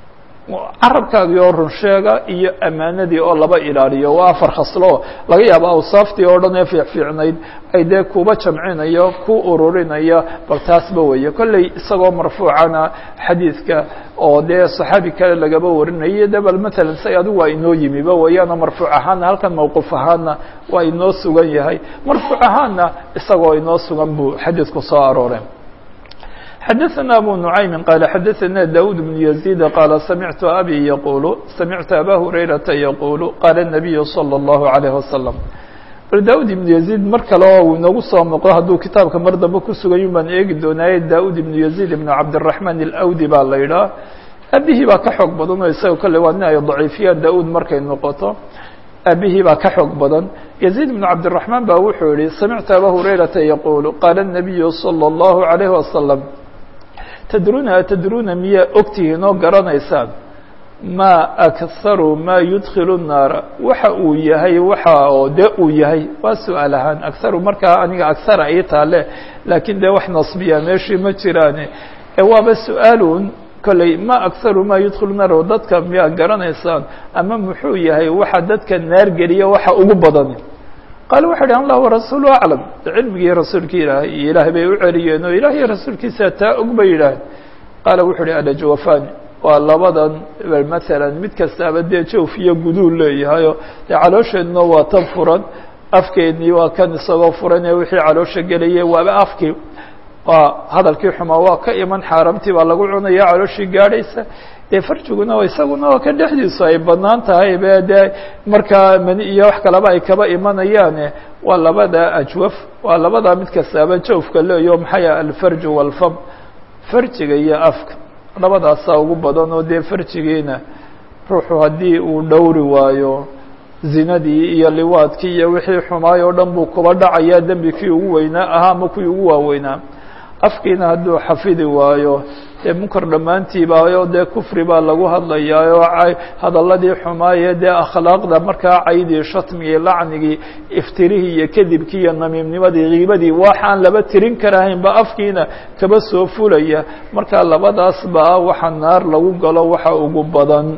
carabkaagii oo runsheega iyo amaanadii oo laba ilaaliyo waa afar khaslo laga yaabo awsaaftii oo dhan ee fiicfiicnayd ay dee kuba jamcinayo ku ururinaya bal taasba weeye kolley isagoo marfuucana xadiidka oo dee saxaabi kale lagaba warinayo de bal matalan say adigu waa inoo yimiba weeyaanoo marfuuc ahaana halkan mawquuf ahaana waa inoo sugan yahay marfuuc ahaana isagoo inoo sugan buu xadiidku soo arooreen xdثna أbو نعيم qال xdثna داود بن يزيد qال سمعت أbي يقuل سمعت أbا هريرةa يقuل qال النبي صلى الله عليه وسلم bal daud iبن يزيد mar kale oo uu inagu soo noqo hadduu kitaabka mar dambe ku sugayun baan eegi doonaaye daud iبن يزيد بن cabدالرحمن الأwdي baa la idhaah abihii baa ka xoog badan oo isaga kole waa nin ay ضaciifiyaan daud markay noqoto abihii baa ka xoog badan يزيد بن cabدالرحمن ba wuxuu yihi سمعت أbا هريرةa يقuل qال النبي صلى الله عليه وسلم tdruna atdruna miyaa ogtihiin oo garanaysaan ma akharu ma yudkilu الnaara waxa uu yahay waxa oo de uu yahay waa su-aal ahaan akharu markaa aniga akhara ii taale laakiin dee wax nasbiya meeshii ma jiraane ee waaba su-aalun kolley ma akharu ma yudkilu naar oo dadka miyaa garanaysaan ama muxuu yahay waxa dadka naar geliya waxa ugu badan qaal wuxu uhi allah warasuulu aclam cilmigii rasuulki ilaahay iyo ilaahay bay u celiyeen oo ilaah iyo rasuulkiisa taa og bay yidhaaheen qaala wuxu uhi alajwafani waa labadan maalan mid kastaaba dee jawf iyo guduul leeyahayo dee caloosheedna waa tan furan afkeednii waa kan isagoo furan ee wixii caloosha gelayay waaba afkii waa hadalkii xumaa waa ka iman xaaramtii baa lagu cunaya calooshii gaadhaysa dee farjiguna isaguna waa ka dhexdiisu ay banaan tahay be dee markaa mani iyo wax kaleba ay kaba imanayaane waa labada ajwaf waa labada mid kastaaba jawfka leeyo maxay alfarju walfam farjiga iyo afka labadaasaa ugu badan oo dee farjigiina ruuxu haddii uu dhowri waayo zinadii iyo liwaadkii iyo wixii xumaay oo dhan buu kuba dhacayaa dembi kii ugu weynaa ahaa ama kuwii ugu waaweynaa afkiina hadduu xafidi waayo dee munkar dhammaantiibaayo dee kufri baa lagu hadlayaa oo hadalladii xumaaye dee akhlaaqda markaa caydii shatmigii lacnigii iftirihii iyo kadibkii iyo namiimnimadii kiibadii waxaan laba tirin karahaynba afkiina kaba soo fulaya markaa labadaas baa waxa naar lagu galo waxa ugu badan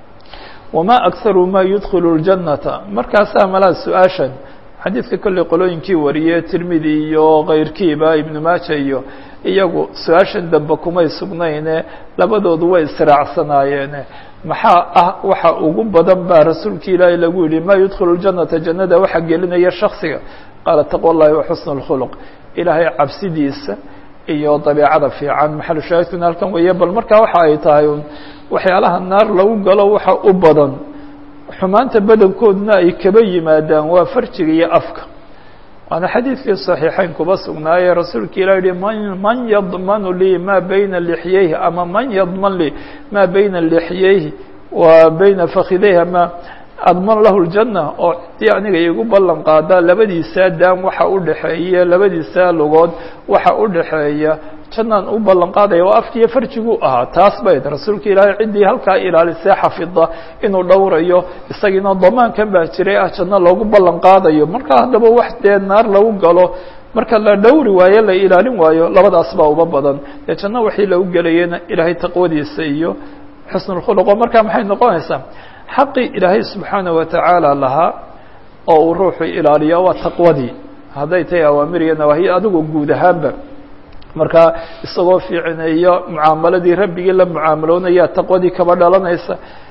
wamaa akharu ma yudkilu اljannata markaasaa malaa su-aashan xadiidka kolley qolooyinkii wariyey tirmidi iyo kayrkiiba ibnu maaja iyo iyagu su-aashan dambe kumay sugnayne labadoodu way israacsanaayeen maxaa ah waxa ugu badan baa rasuulki ilaahay lagu yihi ma yudkilu ljannata jannada waxa gelinaya shaksiga qaala taqwa llahi wa xusnu اlkhuluq ilaahay cabsidiisa iyo dabeecada fiican maxalu shaahidkuna halkan weeye bal markaa waxa ay tahay un waxyaalaha naar lagu galo waxa u badan xumaanta badankoodna ay kaba yimaadaan waa farjiga iyo afka waana xadiidkii صaxiixeyn kuba sugnaaye rasuulka ilah yihi man man yadmanu lii ma bayna lixyayhi ama man yadman lii ma bayna lixyayhi wa bayna fakidayhi ama adman lahu اljanna oo ciddii aniga igu ballan qaada labadiisaa daam waxa u dhexeeya labadiisaa lugood waxa u dhexeeya jannaan u ballan qaadaya oo afkiiyo farjiguu ahaa taas bayd rasuulka ilaahay ciddii halkaa ilaalisee xafida inuu dhowrayo isagiina damaankan baa jiray ah janno loogu ballan qaadayo marka haddaba wax dee naar lagu galo marka la dhowri waayo la ilaalin waayo labadaas baa uba badan dee janno waxii lagu gelayena ilaahay taqwadiisa iyo xusnulkhuluq oo markaa maxay noqonaysaa xaqii ilaahay subxaana watacaala lahaa oo uu ruuxu ilaaliyo waa taqwadii hadday tahay awaamir iyo nawaahiya adigoo guud ahaanba markaa isagoo fiicineeyo mucaamaladii rabbigii la mucaamaloonaya taqwadii kaba dhalanaysa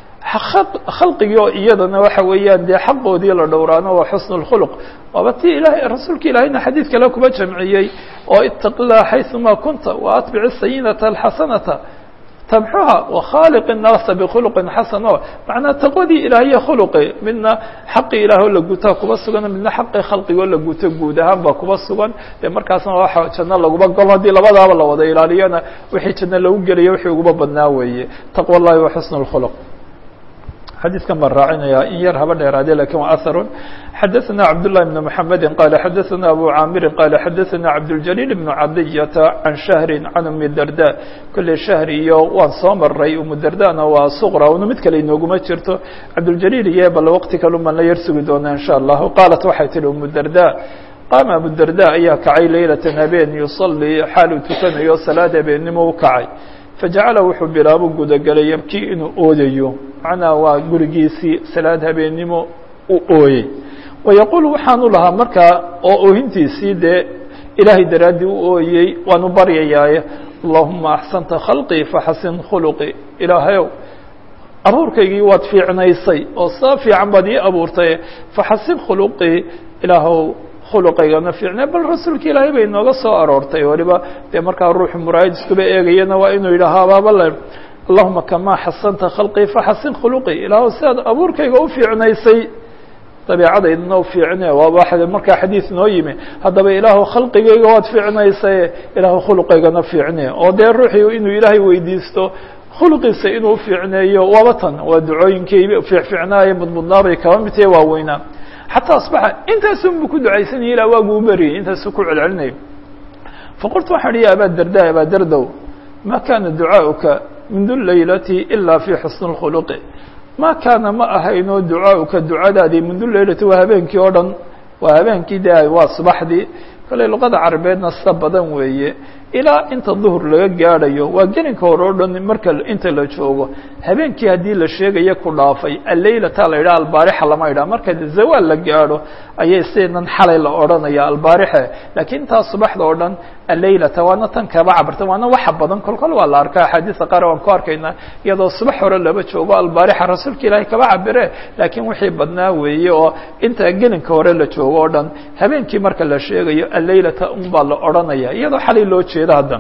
khalqigii oo iyadana waxa weeyaan dee xaqoodii la dhowraano waa xusnu اlkhuluq waaba ti ilahay rasuulka ilaahayna xadiid kale kuba jamciyey oo itaqi llaha xayثuma kunta waatbici sayinata alxasanata tamxuha wakhaaliq الnaasa bkhuluqin xasan o macnaa taqwadii ilaahiya khuluqi midna xaqii ilaah oo la gutaa kuba sugan midna xaqii khalqigoo la guto guud ahaan baa kuba sugan dee markaasna waxa janno laguba galo haddii labadaaba la wada ilaaliyana wixii janno lagu gelaya wixii uguba badnaa weeye taqwa اllahi wa xusn اlkhuluq xadiidkan baan raacinaya in yar haba dheeraade lakin waa aharun xadaثna cabdاللahi بn mحamedi qala xadaثna abu caamirin qala xadaثna cabdاljaliil بn cadiyata can shahri can umi darda kolley shahr iyo waan soo maray umu dardana waa suqra una mid kale inooguma jirto cabdاljaliil iyo bal waqti kalun baan la yar sugi doonaa in sha allahu qaalat waxay tihi umu darda qaama abu darda ayaa kacay leylata habeen yusalii xaal uu tukanayo salaad habeennimo u kacay fajacala wuxuu bilaabo gudagelay yabkii inuu oodayo macnaa waa gurigiisii salaad habeennimo u ooyey wayaquulu waxaanu lahaa markaa oo oohintiisii dee ilaahay daraaddii u ooyey waanu baryayaaye allahuma axsanta khalqii faxasin khuluqii ilaahayow abuurkaygii waad fiicnaysay oo saa fiican baad ii abuurtay faxasin khuluqii ilaahow khuluqaygana fiicnay bal rasuulka ilaahay bay nooga soo aroortay waliba dee markaa ruuxu muraayid iskuba eegayana waa inuu yidhaaho abaabale allahuma kamaa xasanta khalqii faxasin khuluqii ilaahow sidaad abuurkayga u fiicnaysay dabeecadaydana u fiicne waaba markaa xadiid noo yimi haddaba ilaahu khalqigayga waad fiicnaysaye ilaahu khuluqaygana fiicne oo dee ruuxii inuu ilaahay weydiisto khuluqiisa inuu fiicneeyo waaba tan waa ducooyinkii fiicfiicnaaye mudmudnaabay kaba mid tahe waaweynaa xataa asbaxa intaasun bu ku ducaysanaya ilaa waagu u beriyay intaasuu ku celcelinayo faqultu waxaan ihi ya abaa darda abaa dardow ma kana ducaaؤuka mindu laylati ilaa fi xusni اkhuluqi ma kaana ma ahayno ducaaؤuka ducadaadii mindu laylati waa habeenkii oo dhan waa habeenkii de waa subaxdii kale luqada carabeedna sida badan weeye ilaa inta duhur laga gaadhayo waa gelinka hore o dhan marka inta la joogo habeenkii haddii la sheegaya ku dhaafay alleylata la yidhaha albaarixa lama yidhaha marka zawaal la gaadho ayay sidan xalay la odhanaya albaarixe laakiin intaa subaxda oo dhan alleylata waana tan kaba cabirta waana waxa badan kol kol waa la arkaa axaadiista qaar waan ku arkaynaa iyadoo subax hore laba joogo albaarixa rasuulka ilaahay kaba cabire laakiin wixii badnaa weeye oo inta gelinka hore la joogo o dhan habeenkii marka la sheegayo alleylata un baa la odhanaya iyadoo xalay loo jeedo haddan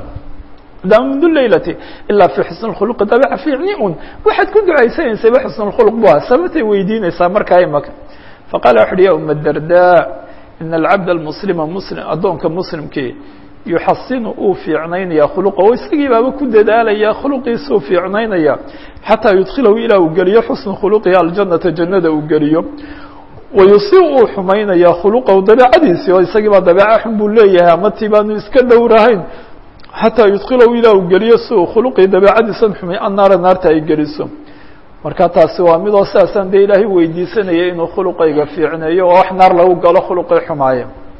da mundu laylati ilaa fi xusn اkhuluqi dabeeca fiicni un waxaad ku ducaysanaysayba xusn اkhuluq bu ah sababtay weydiinaysaa markaa imaka faqala wuxu uhi ya uma darda ina alcabd almuslima muslim addoonka muslimkii yuxasinu uu fiicnaynaya khuluqa oo isagii baaba ku dadaalaya khuluqiisuu fiicnaynaya xataa yudkilahu ilaa uu geliyo xusna khuluqihi aljanata jannada uu geliyo wayusi uu xumaynaya khuluqahu dabeecadiisii oo isagii baa dabeeca xun buu leeyahay ama ti baanu iska dhowrahayn xataa yudkilahu ilaa uu geliyo si uu khuluqii dabeecadiisan xumi annaara naarta ay geliso marka taasi waa midoo sidaasaan dee ilaahay weydiisanaya inuu khuluqayga fiicneeyo oo wax naar lagu galo khuluqii xumaaye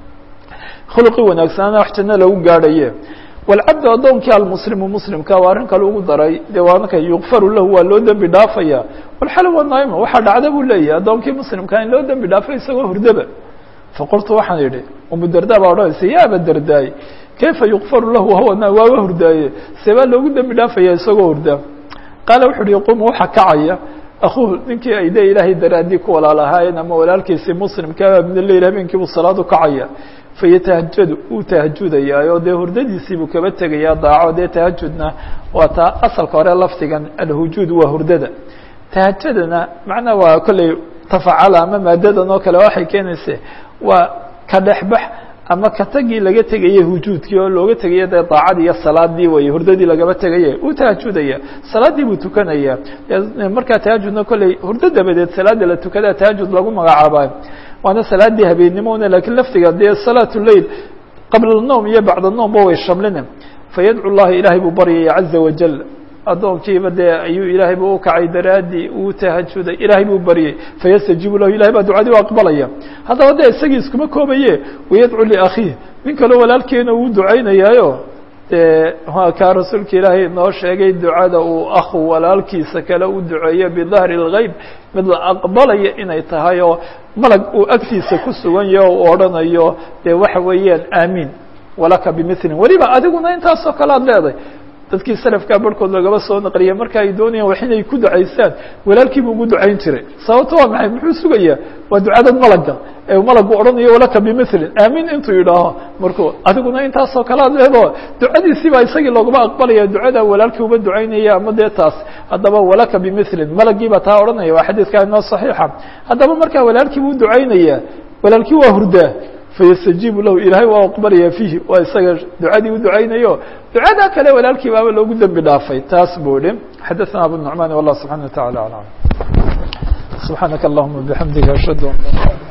khuluqii wanaagsanaana wax janno lagu gaadhaye walcabdu addoonkii almuslimu muslimka waa arrin kale ugu daray dee waanaka yukfaru lahu waa loo dembi dhaafaya walxal wa naima waxaa dhacda buu leeyahay addoonkii muslimkaa in loo dembi dhaafay isagoo hurdaba faqultu waxaan idhi umu darda baa odhanaysa ya aba dardaay kayfa yukfaru lahu wahuwa waaba hurdaaye see baa loogu dembi dhaafaya isagoo hurda qaala wuxu uhi yaquumu waxaa kacaya akuuhu ninkii ay de ilaahay daraaddii ku walaalahaayeen ama walaalkiisii muslimkaa min aleyl habeenkiibuu salaad u kacaya fayatahajadu wuu tahajudayaayo dee hurdadiisiibuu kaba tegayaa daaco dee tahajudna waa taa asalka hore lafdigan alhujuud waa hurdada tahajadana macnaa waa kolley tafacala ama maadadan oo kale waxay keenaysa waa ka dhexbax ama ka tagii laga tegaya hujuudkii oo looga tegaya dee daacadii iyo salaadii way hurdadii lagaba tegaya uu tahajudaya salaaddii buu tukanaya markaa tahajudna kolley hurdo dabadeed salaada la tukada tahajud lagu magacaaba waana salaadii habeennimona lakiin laftiga dee salaat leil qabla الnowm iyo bacd الnowmba way shamlina fayadcu llaha ilahay buu baryaya caza wajal addoonkiiba dee ayuu ilaahay buu ukacay daraadii uu tahajuday ilaahay buu baryey fayastajiibu lahu ilahay baa ducadii u aqbalaya haddaba de isagii iskuma koobaye wayadcu liakhiih nin kaleo walaalkeena uu ducaynayaayo dee waa kaa rasuulka ilaahay inoo sheegay ducada uu akhu walaalkiisa kale u duceeyo bidahri اlgeyb mid la aqbalaya inay tahay oo malag uu agtiisa ku sugan yaho u odhanayo dee waxa weeyaan aamiin walaka bimilin weliba adiguna intaasoo kale ad leedahay dadkii salafkaa barhkood lagaba soo naqliyay marka ay doonayaan wax inay ku ducaystaan walaalkiibu ugu ducayn jiray sababto waa maxay muxuu sugayaa waa ducadad malaga ee malagu odhanayo walaka bimilin aamin intuu yidhaaho markuu adiguna intaasoo kale ad leedo ducadiisii baa isagii looguma aqbalaya ducada walaalkii uba ducaynaya ama dee taas haddaba walaka bimilin malagii baa taa odhanaya waa xadiidkaa inoo saxiixa haddaba markaa walaalkii buu ducaynaya walaalkii waa hurdaa fayastajiibu lahu ilaahay waa aqbalaya fiihi waa isaga ducadii u ducaynayo ducada kale walaalkii baaba loogu dembi dhaafay taas buu ihi xadaثna abu nucman wallah subxana wa taعala alam subxaanaka allahuma bixamdika ashhadu an